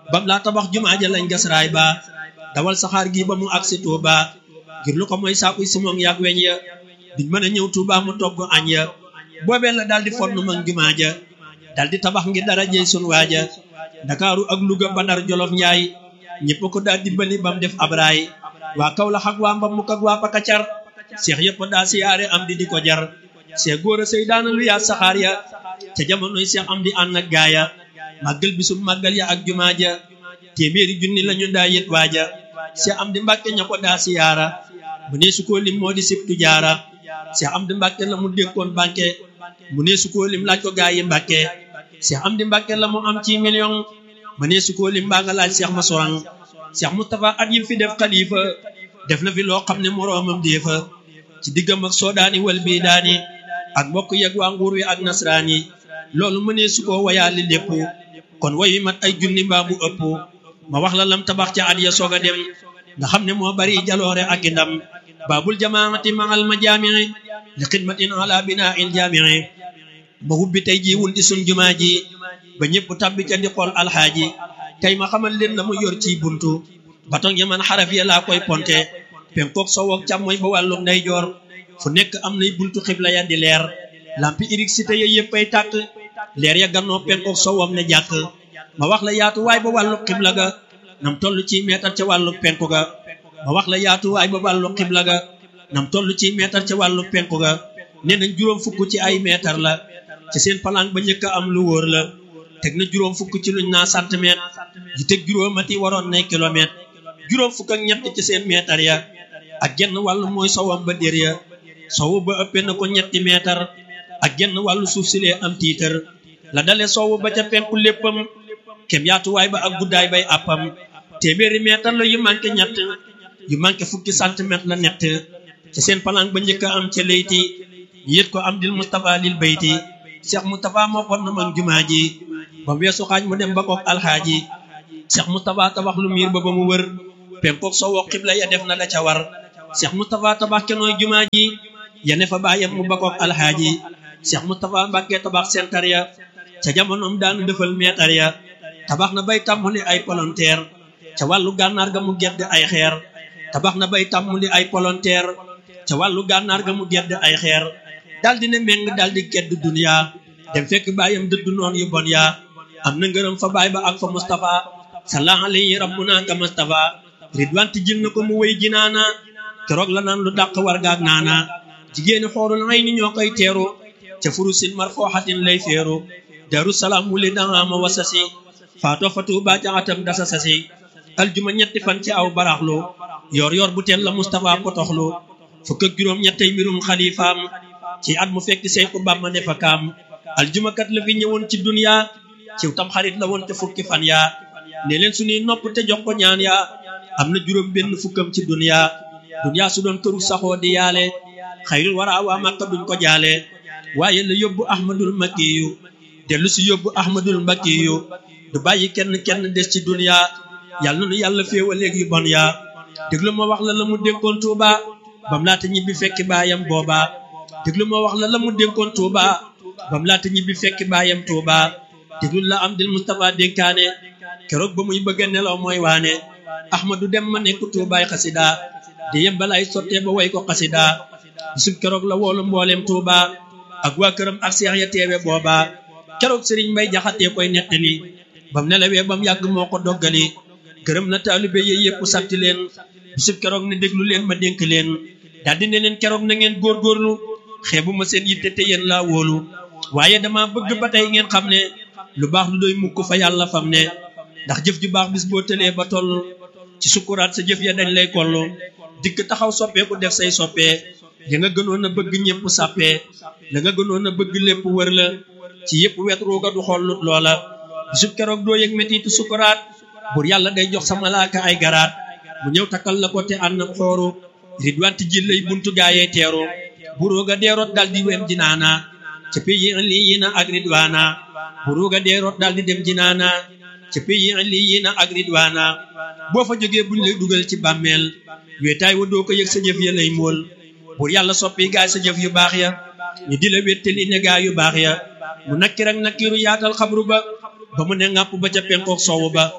bam laa tabax jumaa ja lañ gas raay ba dawal saxaar gi ba mu agsi Tuuba ngir lu ko mooy saakuy simoŋ yaag weñ ya duñ mën a ñëw Tuuba mu togg añ ya boobee la daal di fonn mag jumaa ja daal di tabax ngir dara jëy sun waaja Ndakaaru ak Luga ba Ndar Jolof Njaay ñëpp ko daal di bali bam def abraay waa Kawlax ak waa Mbamuk ak waa Pakacar seex yëpp daa siyaare am di di ko jar seex góor a sëy daana lu yaa saxaar ya ca jamonoy seex am di ànd ak gaaya màggal bisum màggal ya ak jumaa ja téeméeri junni lañu daa yët waaja seex am di mbàkke ña ko daa siyaara mu nee su koo lim moo di sibtu jaara seex am di mbàkke la mu dénkoon banque mu nee su koo lim laaj ko gaa yi mbàkke seex am di mbàkke la mu am ci million mu nee su koo lim mbaa nga laaj seex ma sorang seex Mustafa at yim fi def xalifa def na fi loo xam ne moroomam deefa ci diggam ak soodaani wal bii daani ak mbokk yeg waa nguur wi ak nasraan yi loolu mënee su ko wayaali lépp kon wayu mat ay junni mbaa mu ëpp ma wax la lam tabax ca at ya soog a dem nga xam ne moo bari jaloore ak i ndam baabul jamaati mahal ma jaamii li xidmatin ala binaa il jaamii ma hubbi tey ji wunti sun jumaa ji ba ñëpp tabbi ca di xool alxaaji tey ma xamal leen la mu yor ci buntu batong ya man xaraf ya laa koy ponte penkook sowook càmmooy ba wàllu ndeyjoor fu nekk am nay buntu xibla ya di leer lampi électricité ya yëppay tàkk leer ya gannoo penkook sowam ne jàkk ma wax la yaatu waay ba wàllu xibla ga nam toll ci meetar ca wàllu penku ga ma wax la yaatu waay ba wàllu xibla ga nam toll ci meetar ca wàllu penku ga nee nañ juróom fukk ci ay meetar la ci seen palang ba njëkk a am lu wóor la teg na juróom fukk ci luñ naa centimètre yi teg juróomati waroon nay kilomètre juróom fukk ak ñett ci seen meetar ya ak genn wàllu mooy sowam ba dér ya sowu ba ëppee na ko ñetti meetar ak genn wàllu suuf si lee am tiitar la dale sowu ba ca penku léppam kem yaatuwaay ba ak guddaay bay àppam téeméeri meetar la yu manqué ñett yu manqué fukki centimètre la nett ci seen palang ba njëkk a am ca leyti ñu yët ko am dil Mustafa lil bayti Cheikh Moustapha moo fon na mag jumaa ji ba mu weesu xaaj mu dem ba kook alxaaji Cheikh Moustapha tabax lu miir ba ba mu wër penkook sowoo xibla ya def na la ca war Cheikh Moustapha tabax kenooy jumaa ji ya ne fa bàyyam mu ba kook alxaaji Cheikh Moustapha Mbàkke tabax sentar ya ca jamonoom daanu defal meetar ya tabax na bay tàmmuli ay polonteer ca wàllu gànnaar ga mu gedd ay xeer tabax na bay tàmmuli ay polonteer ca wàllu gànnaar ga mu gedd ay xeer daldi ne meng daldi gedd duniya dem fekk baayam dëddu noon yu bon yaa am na ngërëm fa baay ba ak fa Mustafa sallallahu alayhi rabbuna ka Mustafa ridwan ti jil na ko mu wéy jinaana keroog la naan lu dàq war gaag naana jigéeni xoorul ay ni ñoo koy teeru ca furusin marfooxatin lay feeru daru salaam wuli dangama wasasi faatoo fa tuuba ca atam dasa sasi aljuma ñetti fan ci aw baraxlu yor yor bu teel la Mustafa potoxlu fukk ak juróom ñettey mbirum xalifaam ci at mu fekk sey ko bàmma ne fa kaam aljuma kat la fi ñëwoon ci dunya ciw tam xarit la woon te fukki fan yaa ne leen suñuy nopp te jox ko ñaan yaa am na juróom benn fukkam ci dunya dunya su doon këru saxoo di yaale xayrul wara waa Makka duñ ko jaale waaye la yóbbu ahmadul makkiyu dellu si yóbbu ahmadul makkiyu du bàyyi kenn kenn des ci dunya yàlla na nu yàlla féewaleeg yu bon yaa déglu ma wax la la mu dénkoon Tuuba bam laata ñibbi fekki baayam booba déglu ma wax la la mu dénkoon Tuuba bam laata ñibbi fekki baayam Tuuba déglu la am dil Mustafa dénkaane keroog ba muy bëgg a nelaw mooy waane ahmadu dem ma nekk Tuubaay xasida di yem balaay sottee ba way ko xasida bisub keroog la woolu mbooleem Tuuba ak waa këram ak seex ya teewe booba keroog sëriñ Mbay Jaxate koy nettali bam nelawee bam yàgg moo ko doggali gërëm na taalibe yi yëpp sant leen bisub keroog ne déglu leen ma dénk leen daldi ne leen keroog na ngeen góorgóorlu xeebu ma seen yitte te yéen laa wóolu waaye dama bëgg ba tey ngeen xam ne lu baax lu doy mukk fa yàlla fam ne ndax jëf ju baax bis boo tëlee ba toll ci sukkuraat sa jëf ya dañ lay kollu dikk taxaw soppeeku def say soppee ya nga gënoon a bëgg ñëpp sàppee la nga gënoon a bëgg lépp wër la ci yëpp wet ruuga du xollut loola bisub keroog doo yëg metitu sukkuraat bur yàlla day jox sa malaaka ay garaat mu ñëw takkal la ko te ànd ak xooru ridwanti ji lay buntu gaayee teeru buruga deeroot dal di wem jinaana ca pays lii yi na ak ridwaana buruga deeroot dal di dem jinaana ca pays lii yi na ak ridwaana boo fa jógee buñ lay dugal ci bàmmeel weetaay wa doo ko yëg sa jëf ya lay mool bur yàlla soppi gaay sa jëf yu baax ya ñu di la wéttali ne gaay yu baax ya mu nakkir ak nakkiru yaatal xabru ba ba mu ne ŋàpp ba ca penkook soowu ba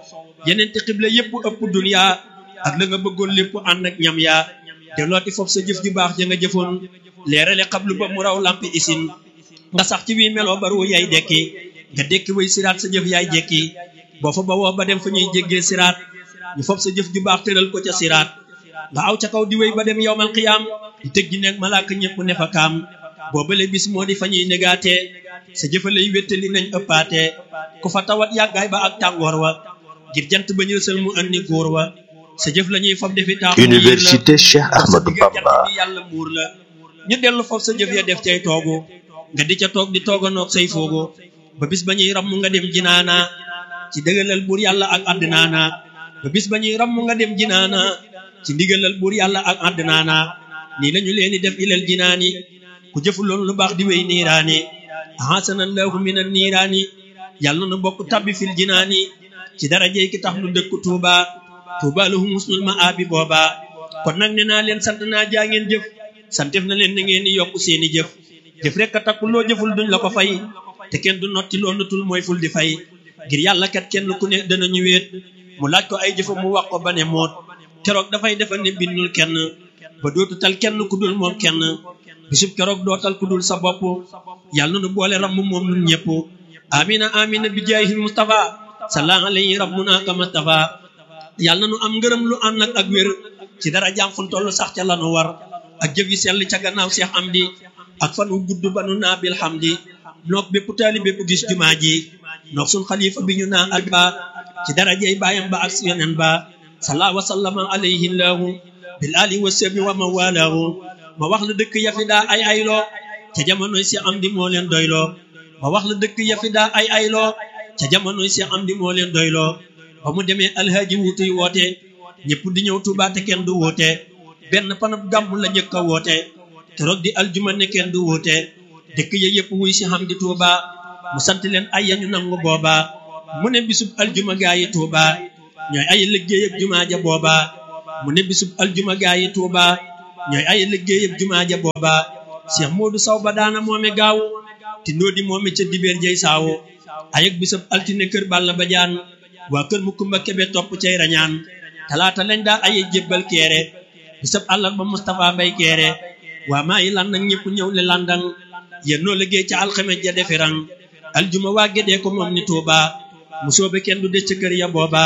yeneenti xibla yépp ëpp dunya ak la nga bëggoon lépp ànd ak ñam yaa te looti foofu sa jëf ju baax ja nga jëfoon leerale xablu ba mu raw lampi isin nga sax ci wii meloo baru yaay dekki nga dekki way siraat sa jëf yaay jekki boo fa ba woo ba dem fa ñuy jéggee siraat ñu foofu sa jëf ju baax tëral ko ca siraat nga aw ca kaw di wéy ba dem yowmal qiyaam di tëj ji nekk malaaka ñëpp ne fa kaam boobale bis moo di fa ñuy negaatee sa jëfalay wéttali nañ ëppaatee ku fa tawat yàggaay ba ak tàngoor wa ngir jant ba ñu sël mu andi góor wa sa jëf la ñuy fab defi taaxu Université Cheikh Ahmadou Bamba bi yàlla muur la ñu dellu foofu sa jëf ya def cay toogu nga di ca toog di tooganoog say foogu ba bis ba ñuy ramm nga dem jinaana ci dëggalal buur yàlla ak àddinaana ba bis ba ñuy ramm nga dem jinaana ci ndigalal buur yàlla ak àddinaana nii lañu leen di def ilal jinaani ku jëfuloon lu baax di wéy niiraani ahasanallahu minan niiraani yàlla na bokk tabbi fil jinaani ci darajey ki tax nu dëkk tuuba tuuba lahum husnul ma'aabi booba kon nag ne naa leen sant naa jaa ngeen jëf santef na leen na ngeen di yokk seeni jëf jëf rek a takku loo jëful duñ la ko fay te kenn du notti loo nutul mooy ful di fay ngir yàlla kat kenn ku ne danañu wéet mu laaj ko ay jëfa mu wax ko ba ne moot keroog dafay defa ne bindul kenn ba dootu tal kenn ku dul moom kenn bisub keroog dootal ku dul sa bopp yàlla nu boole ramm moom nun ñëpp amina amina bi jaahi mustafa salla alayhi rabbuna kama tafa yàlla nu am ngërëm lu ànd ak ak wér ci dara jaam fun toll sax ca lanu war ak jëf yi sell ca gannaaw Seex Amdi ak fan wu gudd ba nu naa bil hamdi noog bépp taali bépp gis jumaa ji noog sun xalifa bi ñu naa ak ba ci darajey baayam ba ak yonen ba salla wa sallama alayhi llahu bil ali wa sabi wa man walaahu ma wax la dëkk yafi daa ay ayloo ca jamonoy Seex Amdi moo leen doyloo ma wax la dëkk yafi daa ay ayloo ca jamonoy Seex Amdi moo leen doyloo ba mu demee alhaaji wutuy woote ñëpp di ñëw Tuubaa te kenn du woote benn panab gàmmu la njëkk a woote keroog di aljuma ne kenn du woote dëkk ya yëpp wuy si xam di Tuuba mu sant leen ay yañu nangu booba mu ne bisub aljuma gaa yi Tuuba ñooy ay liggéey ak jumaa ja booba mu ne bisub aljuma gaa yi Tuuba ñooy ay liggéey ak jumaa ja booba Cheikh Modou Sow ba daana moome gaaw ti ndóodi moome ca dibeer jey saawo ayeg bisub altine kër Balla Badiane waa kër mu kumba kebe topp cay rañaan talaata lañ daa aye jébbal keere bisab àllarba Moustapha Mbay keere waa maa yi lan nag ñëpp ñëw le landang yéen noo liggéey ca alxames ja defirang aljuma waa gédee ko moom ni Tuuba mu soobe kenn du des ca kër ya booba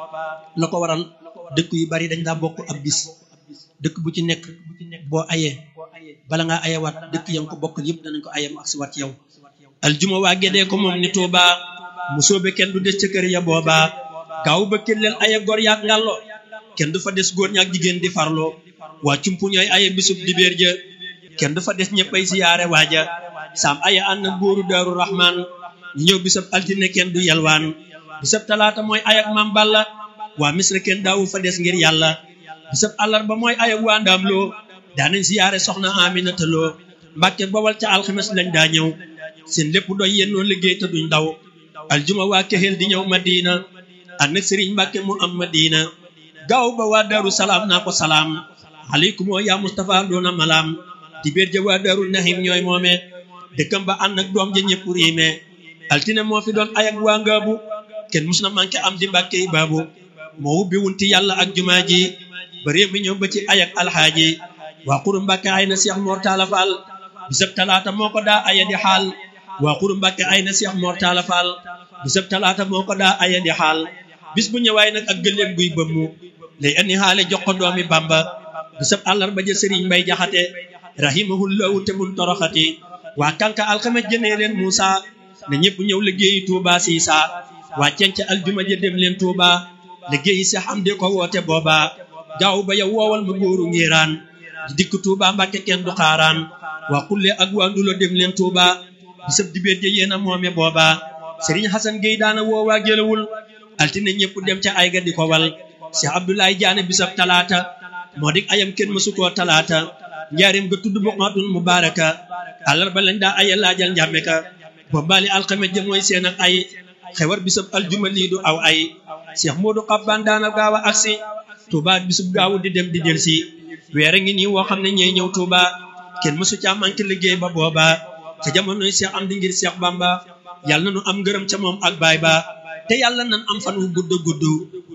la ko waral dëkk yu bari dañ daa bokk ab bis dëkk bu ci nekk boo ayee bala ngaa ayewaat dëkk ya nga ko bokkal yëpp danañ ko ayem ak si waat yow aljuma waa gédee ko moom ni Tuuba mu soobe kenn du des ca kër ya booba gaaw ba kelleel aye gor yaak ngàllo kenn du fa des góor ñaak jigéen di farlo waa cumpu ñooy aye bisub dibéer ja kenn du fa des ñëppay siyaare waaja saam aye ànd ak góoru daaru rahman ñu ñëw bisab altine kenn du yalwaan bisab talaata mooy ayak maam balla waa misra kenn daawu fa des ngir yàlla bisab àllarba mooy ayak waa ndaam loo daanañ siyaare soxna aminata loo mbàkke bawal ca alxames lañ daa ñëw seen lépp doy yennoo liggéey te duñ daw aljuma waa kexeel di ñëw madina ànd ak sëriñ mbàkke mu am madina gaaw ba waa daaru salaam naa ko salaam aleykum oo yaa Moustapha doona malaam di béer ja waa daarul nahim ñooy moome dëkkam ba ànd ak doom ja ñëpp riime altine moo fi doon ayak waa ngaabu kenn mus na manqué am di mbàkke yi baabu moo wubbi wunti yàlla ak jumaa ji ba réew mi ñëw ba ci ayak alxaaji waa xuru mbàkke ay na seex moor taala faal bisab talaata moo ko daa aya di xaal waa xuru mbàkke ay na seex moor taala faal bisab talaata moo ko daa aya di xaal bis bu ñëwaay nag ak gëléem guy bëmmu lay andi xaale jox ko doomi bamba bisab àllarba ja sëriñ mbay jaxate rahimahullahu te mun toroxati waa kanka alxames jënee leen Muusa ne ñëpp ñëw liggéeyi Tuuba siisa waa cenc aljuma ja dem leen Tuuba liggéeyi si xam de ko woote booba gaaw ba yow woowal ma góoru ngiraan di dikk Tuuba mbàkke kenn du xaaraan waa xulle ak waa ndulo dem leen Tuuba bisab dibéer ja yéena moome booba sëriñ Xasan Géy daana woowaa gélawul altine ñëpp dem ca ay ga di ko wal Cheikh Abdoulaye Diané bisab talaata moo dik ayam kenn mësu koo talaata njaarim ga tudd buqaatul mubaaraka àllarba lañ daa aya laajal njàmme ka boobaali alxames ja mooy seen ak ay xewar bisab aljuma lii du aw ay Cheikh Modou Xabbaan daana gaaw a agsi Touba bisub gaawu di dem di del si weer a ngi nii woo xam ne ñooy ñëw Touba kenn mësu caa manqué liggéey ba booba ca jamonoy Cheikh am di ngir Cheikh Bamba yàlla na nu am ngërëm ca moom ak baay ba te yàlla nan am fan wu gudd gudd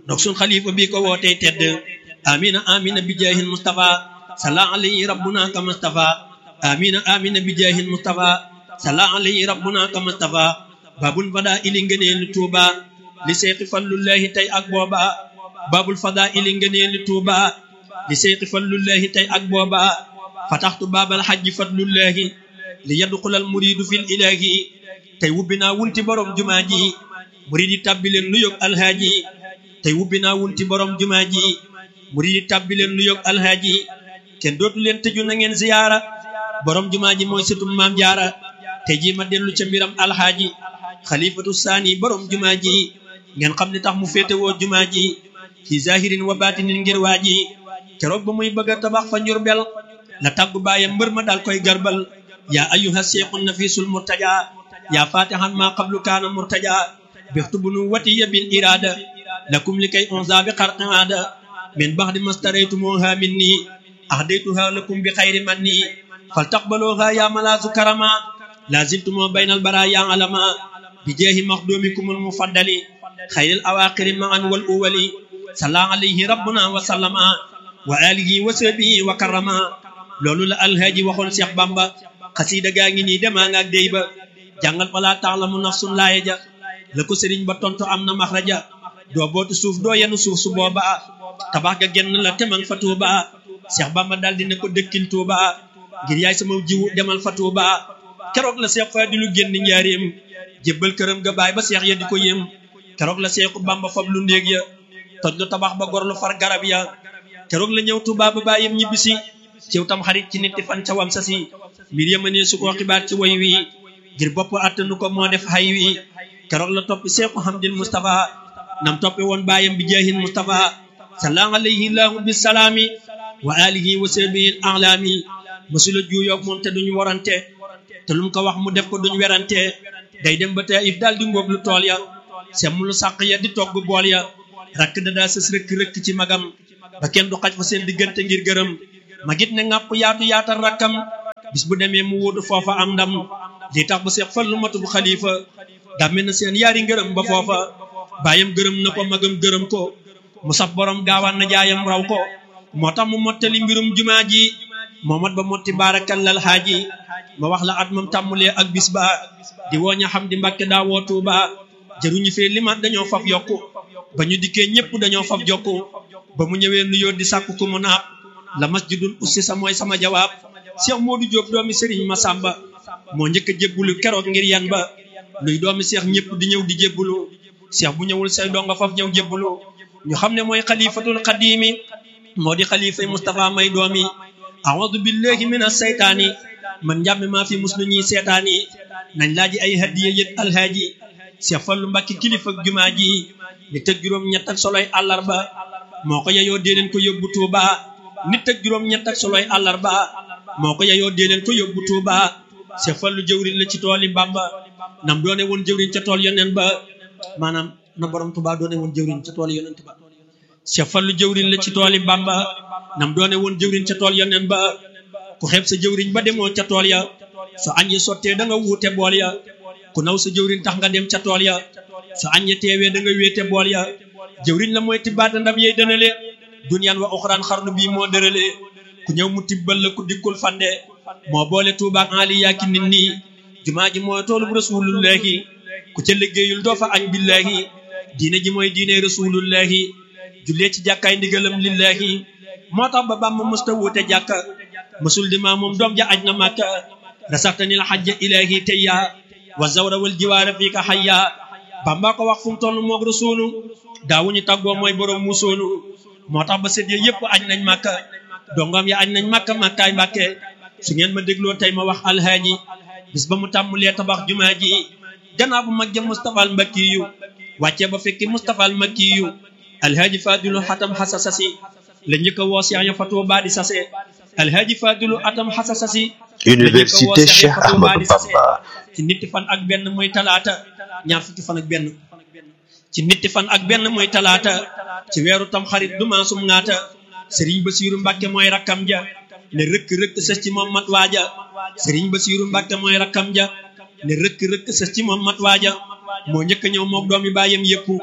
donc sun xalifa bi ko wootee tedd amina amina bi jaahil mustafa salla alayhi rabbuna ka mustafa amina amina bi jaahil mustafa salla alayhi rabbuna ka mustafa babul fada ili ngëneelu tuuba li seexi fallullahi tey ak booba babul fada ili ngëneelu tuuba li seexi fallullahi tey ak booba fataxtu baabal xajji fadlullahi li yadxulal muridu fil ilahi tey wubbi naa wunti borom jumaa ji murid yi tàbbi leen nu yóg alhaaji tey wubbi naa wunti borom jumaa ji murid yi tàbbi leen nu yóg alhaaji kenn dootu leen tëju na ngeen ziyaara borom jumaa ji mooy sëtum maam jaara te ji ma dellu ca mbiram alhaaji xalifatu saani borom jumaa ji ngeen xam ne tax mu féetewoo jumaa ji fi zahirin wa batinin ngir waa ji keroog ba muy bëgg a tabax fa njurbel la tàggu baayam mbër ma daal koy garbal yaa ayyuha seexun nafisul murtaja yaa fatihan ma qablu kaana murtaja bextu bu nu watiya bil irada lakum li kay onza bi xarqi aada min baxdi mastaraytumuha minni ahdaytuha lakum bi xayri manni fal taqbaluha ya malaasu karama laziltumo baynal bara ya alama bi jeehi maxdumikumul mufaddali xayril awaqiri maan wal uwali salla alayhi rabbuna wa sallama wa alihi wa sahbihi wa karama loolu la alhaaji waxoon Cheikh Bamba xasiida gaa ngi nii demaa nga ak déy ba jàngal falaa taalamu nafsun laaye ja la ko sëriñ ba tontu am na maxraja doo bootu suuf doo yenu suuf su booba tabax ga genn la temang fa tuuba Cheikh Bamba daal di ne ko dëkkil tuuba ngir yaay sama jiwu demal fa tuuba keroog la Cheikh Fadilu génn njaareem jébbal këram ga baay ba Cheikh ya di ko yem keroog la Cheikhu Bamba fab lu ndéeg ya toj lu tabax ba gor lu far garab ya keroog la ñëw tuuba ba baayam ñibbisi ciw tam xarit ci nit fan ca wam sa si mbir yëma ne su ko xibaar ci woy wi ngir bopp attanu ko moo def xay wi keroog la toppi seexu hamdil mustafa nam toppi woon baayam bi jaahin mustafa salla alayhi laahu bisalaami wa alihi wa sahbihi alaami mësula juuyoog moom te duñ warante te lum ko wax mu def ko duñ werante day dem ba Taif daal di ngóob lu tool ya semm lu sàq ya di togg bool ya rakk da daa sës rëkk rëkk ci magam ba kenn du xaj fa seen diggante ngir gërëm ma git ne ngàpp yaatu yaatal rakkam bis bu demee mu wutu foofa am ndam li tax ba seex fallu matub xalifa dàmme na seen yaari ngërëm ba foofa bàyyam gërëm na ko magam gërëm ko mu saf borom gaawaan na jaayam raw ko moo tax mu mottali mbirum jumaa ji moomat ba motti baarakallal xaaji ma wax la at mam tàmmulee ak bis ba di wooña xam di mbàkke daa woo tuuba jëruñu fee limat dañoo faf yokku ba ñu dikkee ñépp dañoo faf jokku ba mu ñëwee nuyoo di sàkku ku mu naab la masjidul ussi sa mooy sama jawaab Cheikh Modou Diop doomi Serigne Massamba moo njëkk a jébbulu keroog ngir yan ba luy doomi Cheikh ñëpp di ñëw di jébbulu Cheikh bu ñëwul say donga faf ñëw jébbulu ñu xam ne mooy xalifatul xadimi moo di xalifay Moustapha may doomi a'udhu billahi minas saytaani man njàmme maa fi muslu ñi seetaani nañ laaji ay hadiya yët alhaaji Cheikh Fallu Mbàkke kilifa jumaa ji ni tëg juróom ñett ak soloy àllarba moo ko yeyoo dee leen ko yóbbu Tuuba nit ak juróom ñett ak soloy àllarba moo ko yeyoo dee leen ko yóbbu Tuuba Cheikh Fallu jëwriñ la ci tooli Bamba nam doone woon jëwriñ ca tool yoneen ba maanaam na borom Tuuba doone woon jëwriñ ca tool yoneen ba Cheikh Fallu jëwriñ la ci tooli Bamba nam doone woon jëwriñ ca tool yoneen ba ku xeeb sa jëwriñ ba demoo ca tool ya su añ yi sottee da nga wuute bool ya ku naw sa jëwriñ tax nga dem ca tool ya su añ ya teewee da nga wéete bool ya jëwriñ la mooy tibbaata ndam yey dënale duniyaan wa uxraan xarnu bii moo dërale ku ñëw mu tibbal la ku dikkul fande moo boole tuubaak ali yaaki nit nii jumaa ji mooy toolub rasulullahi ku ca liggéeyul doo fa añ billahi diine ji mooy diine rasulullahi jullee ci jàkkaay ndigalam lillahi moo tax ba bàmba mësta wuute jàkka mësul di maa moom doom ja aj na màkka rasaxtanil xajja ilahi tayya wa zawra wal jiwaara fii ka xayya bamba ko wax fu mu toll moog rasulu daawuñu tàggoo mooy borom musoonu moo tax ba sët ya yëpp añ nañ màkka dongam ya añ nañ màkka màkkaay mbàkke su ngeen ma dégloo tey ma wax alhaaji bis ba mu tàmmulee tabax jumaa ji gannaaw bu mag ja Moustapha al Mbakki yu wàccee ba fekki Moustapha al Mbakki yu alhaaji Fadilu xatam xasa sasi la njëkk a woo Seex ya fa Tuubaa di sase alhaaji Fadilu atam xasa sasi Université Cheikh Ahmadou Bamba ci nitti fan ak benn muy talaata ñaar fukki fan ak benn ci nitti fan ak benn muy talaata ci weeru tam xarit du maasum ngaata sëriñ Basiiru Mbàkke mooy rakkam ja ne rëkk rëkk sës ci moom mat waaja sëriñ Basiiru Mbàkke mooy rakkam ja ne rëkk rëkk sës ci moom mat waaja moo njëkk a ñëw mook doomi baayam yépp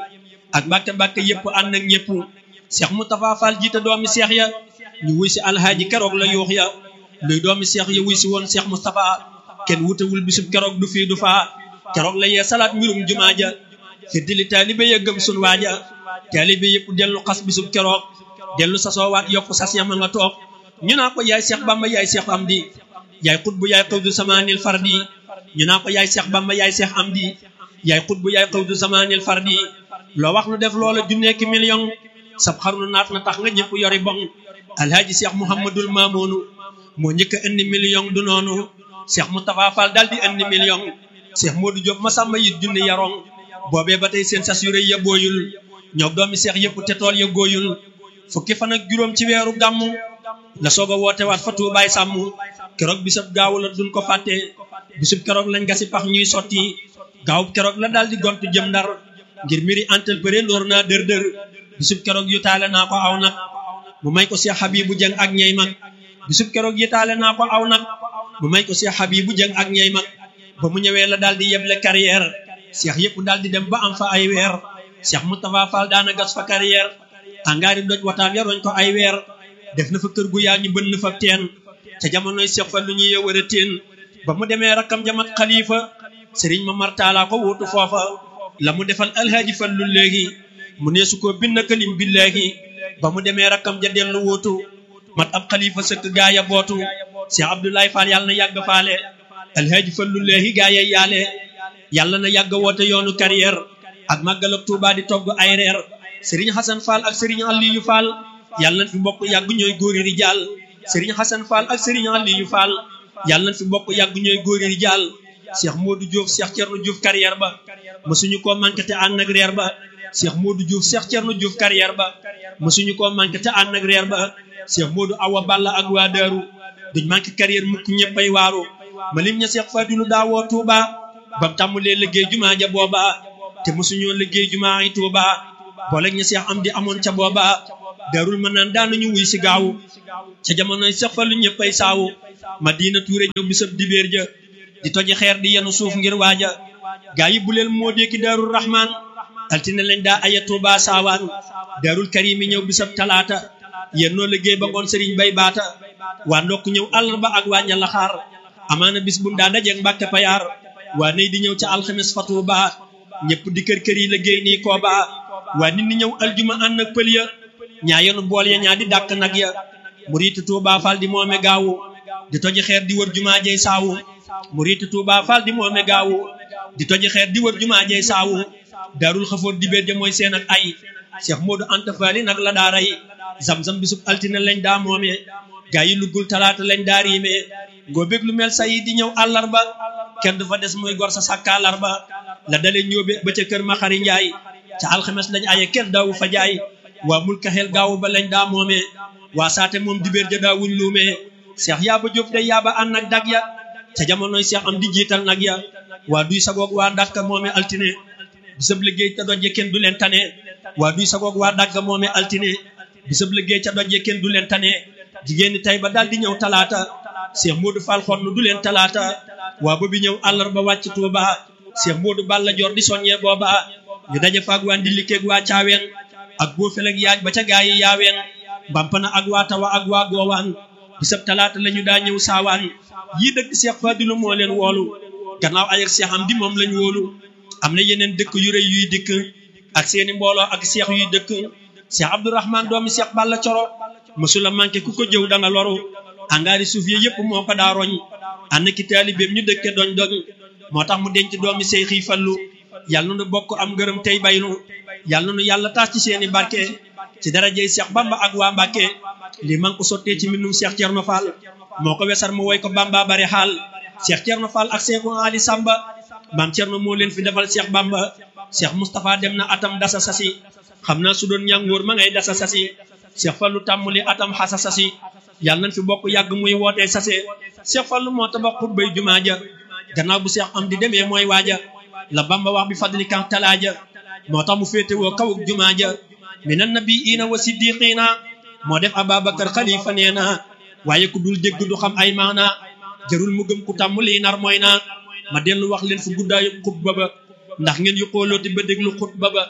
ak mbàkke mbàkke yëpp ànd ak ñëpp Cheikh Moustapha Fall jiite doomi Cheikh ya ñu wuy si alhaaji keroog la yuux ya luy doomi Cheikh ya wuy si woon Cheikh Moustapha kenn wutewul bisub keroog du fii du faa keroog la yee salaat mbirum jumaa ja fiddili taalibe ya gëm sun waaja taalibe yëpp dellu xas bisub keroog dellu sasoowaat yokku sas yama nga toog ñu naa ko yaay Cheikh Bamba yaay Cheikh Amdi yaay xutbu yaay xawdu zamaanil fardi ñu naa ko yaay Cheikh Bamba yaay Cheikh Amdi yaay xutbu yaay xawdu zamaanil fardi loo wax nu def loola junneeki million sab xarnu naat na tax nga ñëpp yori bon alhaaji Cheikh Mouhamadul Mamounu moo njëkk a indi million du noonu Cheikh Moustapha Fall daal di indi million Cheikh Modou Diop Masamba yit junni yarong boobee ba tey seen sas yu rëy ya booyul ñoo doomi Cheikh yëpp te tool ya gooyul fukki fan ak juróom ci weeru gàmmu la soog a woote waat fa tuubaay sàmm keroog bisab gaawu la duñ ko fàtte bisub keroog lañ gasi pax ñuy sotti gaawub keroog la daal di gontu jëm ndar ngir mbiri entrepreneur naa dër dër bisub keroog yu taale naa ko aw nag mu may ko Cheikh Habibou Dieng ak ñey mag bisub keroog yi taale naa ko aw nag mu may ko Cheikh Habibou Dieng ak ñey mag ba mu ñëwee la daal di yeble carrière Cheikh yëpp daal di dem ba am fa ay weer Cheikh Moustapha Fall daana gas fa carrière angaari doj wataam yaroñ ko ay weer def na fa kër gu yaa ñu bënn fa teen ca jamonoy Cheikh fa lu ñuy yëwër a teen ba mu demee rakkam jamat xalifa sëriñ ma martaalaa ko wuutu foofa la mu defal alhaaji fallu léegi mu neesu ko bind kalim bi léegi ba mu demee rakkam ja dellu wuutu mat ab xalifa sëkk gaaya bootu Cheikh Abdoulaye Fall yàlla na yàgg faale alhaaji fallu léegi gaaya yaale yàlla na yàgg woote yoonu carrière ak màggal ak Tuubaa di togg ay reer sëriñ Xasan Fall ak sëriñ Aliyu Fall yàlla na fi bokk yàgg ñooy góori rijaal sëriñ Xasan Fall ak sëriñ Aliyu Fall yàlla na fi bokk yàgg ñooy góori rijaal Cheikh Modou Diouf Cheikh Thierno Diouf carrière ba mësuñu koo manqué te ànd ak reer ba Cheikh Modou Diouf Cheikh Thierno Diouf carrière ba mësuñu koo manqué te ànd ak reer ba Cheikh Modou Awa Balla ak waa Daaru duñ manqué carrière mukk ñëppay waaru ma lim ña Cheikh Fadilu daawoo Touba bam tàmmulee liggéey jumaa ja booba te mësuñoo liggéey jumaa yi Touba booleeg ña Cheikh am di amoon ca booba darul ma naan daanañu wuy si gaawu ca jamonoy Cheikh Fallu ñëppay saawu Madina Touré ñëw bisab dibéer ja di toji xeer di yenu suuf ngir waaja gaa yi bu leen moo déeki daarul rahman altine lañ daa aya Touba saawaan daarul karimi ñëw bisab talaata yennoo liggéey ba ngoon sëriñ bay baata waa ndokk ñëw àllarba ak waa ñalaxaar amaana bis bu daa dajeeg mbàkke payaar waa ney di ñëw ca alxames fa Touba ñëpp di kër kër yi liggéey nii kooba waa nit ñi ñëw aljuma ànd ak pël ya ñaa yenu bool ya ñaa di dàkk nag ya muriitu Touba Fall di moome gaawu di toji xeer di wër jumaa jey saawu muriitu Touba Fall di moome gaawu di toji xeer di wër jumaa jey saawu daarul xafoor di béer ja mooy seen ak ay Cheikh Modou Anta Fali nag la daa rey zam-zam bisub altine lañ daa moome gaa yi luggul talaata lañ daa riime ngoo bég lu mel say di ñëw àllarba kenn du fa des muy gor sa sàkkaalarba la dalee ñóobe ba ca kër ma xari njaay ca alxames lañ aye kenn daawu fa jaay waa mul kaxeel gaawu ba lañ daa moome waa saate moom di béer ja daawuñ luumee Cheikh yaaba Jóob day yaaba ànd ak dag ya ca jamonoy Cheikh am di jiital nag ya waa duy sagoog waa ndàkka moome altine bisab liggéey ca dojje kenn du leen tane waa duy sagoog waa dàgga moome altine bisab liggéey ca dojje kenn du leen tane jigéen ñi tey ba daal di ñëw talaata Cheikh Modou Fall xonn du leen talaata waa ba bi ñëw àllarba wàcc Touba Cheikh Modou Balla Joor di soññee booba ñu daje faag waa ndilikeeg waa caaween ak boo feleg yaaj ba ca gaa yi yaaween mbampana ak waa tawa ak waa goowaan bisab talaata la ñu daa ñëw saawaan yii dëkk Cheikh Fadilu moo leen woolu gannaaw ay ak Cheikh am di moom lañ wóolu am na yeneen dëkk yu rëy yuy dikk ak seeni mbooloo ak Cheikh yuy dëkk Cheikh Abdourahman doomi Cheikh Balla Coro mësula manqué ku ko jëw da nga loru angaari suuf yi yëpp moo ko daa roñ ànd ki taalibeem ñu dëkke doñ doñ moo tax mu denc doomi Seex yi fallu yàlla nu bokk am ngërëm tey baynu yàlla nu yàlla taas ci seeni barke ci darajey Cheikh Bamba ak waa Mbàkke lii man ko sottee ci mbindum Cheikh Thierno Fall moo ko wesar mu woy ko Bamba bari xaal Cheikh Thierno Fall ak Cheikh Ali Samba maam Thierno moo leen fi defal Cheikh Bamba Cheikh Moustapha dem na atam dasa sasi xam naa su doon ñàngoor ma ngay dasa sasi Cheikh Fallu tàmmuli atam xasa sasi yàlla nañ fi bokk yàgg muy wootee sase Cheikh Fallu moo tabax xutbay jumaa ja gannaaw bu Cheikh am di demee mooy waaja la Bamba wax bi fadli kan talaaja moo tax mu féete woo kawuk jumaa ja minan nabiyina wa siddiqina moo def Ababacar xalifa nee na waaye ku dul dégg du xam ay maana jarul mu gëm ku tàmmuli nar mooy na ma dellu wax leen fu guddaayu xutba ba ndax ngeen yu xoolooti ba déglu xutba ba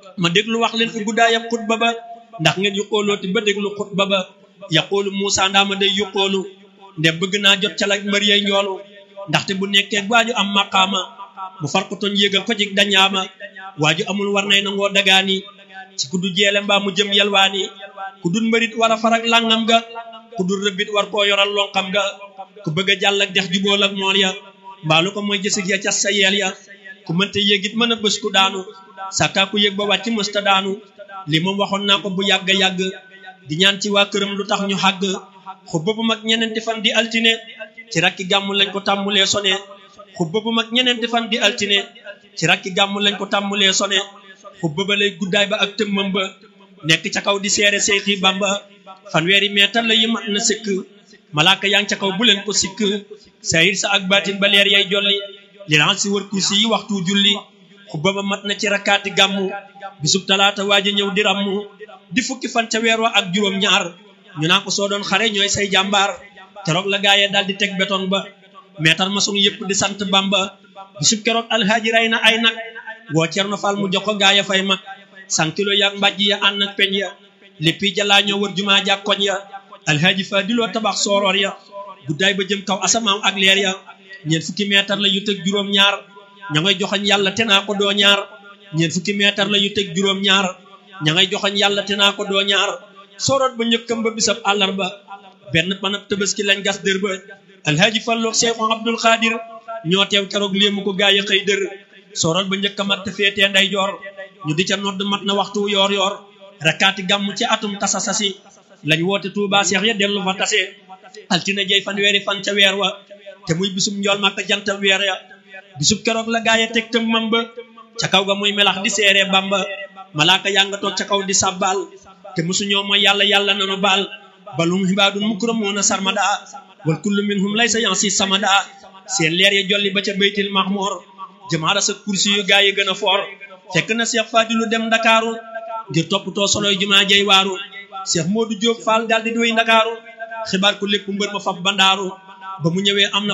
ma déglu wax leen fi guddaayam xutba ba ndax ngeen yuqoolooti ba déglu xutba ba yaqoolu Muusa ndaama day yuqoolu nde bëgg naa jot ca la mbër yay njoolu ndaxte bu nekkee waaju am maqaama mu far ko toñ yéegal ko jig dañaama waaju amul war nay nangoo dagaani ci ku du jeele mbaa mu jëm yelwaani ku dul mbërit war a farak langam ga ku dul rëbbit war koo yoral lonqam ga ku bëgg a jàll ak dex jubool ak mool ya mbaalu ko mooy jësig ya cas sa yeel ya ku mënte yéegit mën a bés ku daanu sàkkaa ku yéeg ba wàcc mësta daanu li moom waxoon naa ko bu yàgg yàgg di ñaan ci waa këram lu tax ñu xàgg xubba bu mag ñeneenti fan di altine ci rakki gàmmu lañ ko tàmmulee sone xubba bu mag ñeneenti fan di altine ci rakki gàmmu lañ ko tàmmulee sone xubba ba lay guddaay ba ak tëmmam ba nekk ca kaw di seere seexi bamba fanweeri meetar la yi mat na sëkk malaaka yaa ngi ca kaw bu leen ko sikk sayir sa ak baatin ba leer yay jolli li laan si wër kursi yi waxtu julli xubba ba mat na ci rakkaati gàmmu bisub talaata waaja ñëw di rammu di fukki fan ca weer wa ak juróom ñaar ñu naa ko soo doon xare ñooy say jàmbaar keroog la gaaye daal di teg béton ba meetar maçon yëpp di sant bamba bisub keroog alhaaji rey na ay nag woo cerno fal mu jox ko gaaya fay mag sankilo yaag mbàjj ya ànd ak peñ ya léppi jalaa ñoo wër jumaa jàk koñ ya alhaaji fa diloo tabax sooroor ya guddaay ba jëm kaw asamaaw ak leer ya ñeent fukki meetar la yu teg juróom ñaar ña ngay joxañ yàlla te naa ko doo ñaar ñeent fukki meetar la yu teg juróom ñaar ña ngay joxañ yàlla te naa ko doo ñaar sooroot ba njëkkam ba bisab àllarba benn panab tëbaski lañ gas dër ba alhaaji falloog seexu abdul xaadir ñoo teew keroog léemu ko gaay a xëy dër sooroot ba njëkka mat te féetee nday joor ñu di ca nodd mat na waxtu yoor yoor rakkaati gàmm ci atum tasa sasi lañ woote Tuuba seex ya dellu fa tase altine jey fan weeri fan ca weer wa te muy bisub njool màkk jantal weer ya bisub keroog la gaay a teg tëm mam ba ca kaw ga muy melax di seere bamba malaaka yaa nga toog ca kaw di sàbbaal te musu ñoo mooy yàlla yàlla nanu baal balum xibaadun mukramuuna sarmada wal kullu minhum laysa yansi samada seen leer ya jolli ba ca baytil mahmoor jamaara sa kursi yu gaay yi gën a foor fekk na Cheikh Fadilu dem ndakaaru ngir toppatoo soloy jumaa jey waaru Cheikh Modou Diop Fall daal di doy ndakaaru xibaar ko lépp mbër ma faf bandaaru ba mu ñëwee am na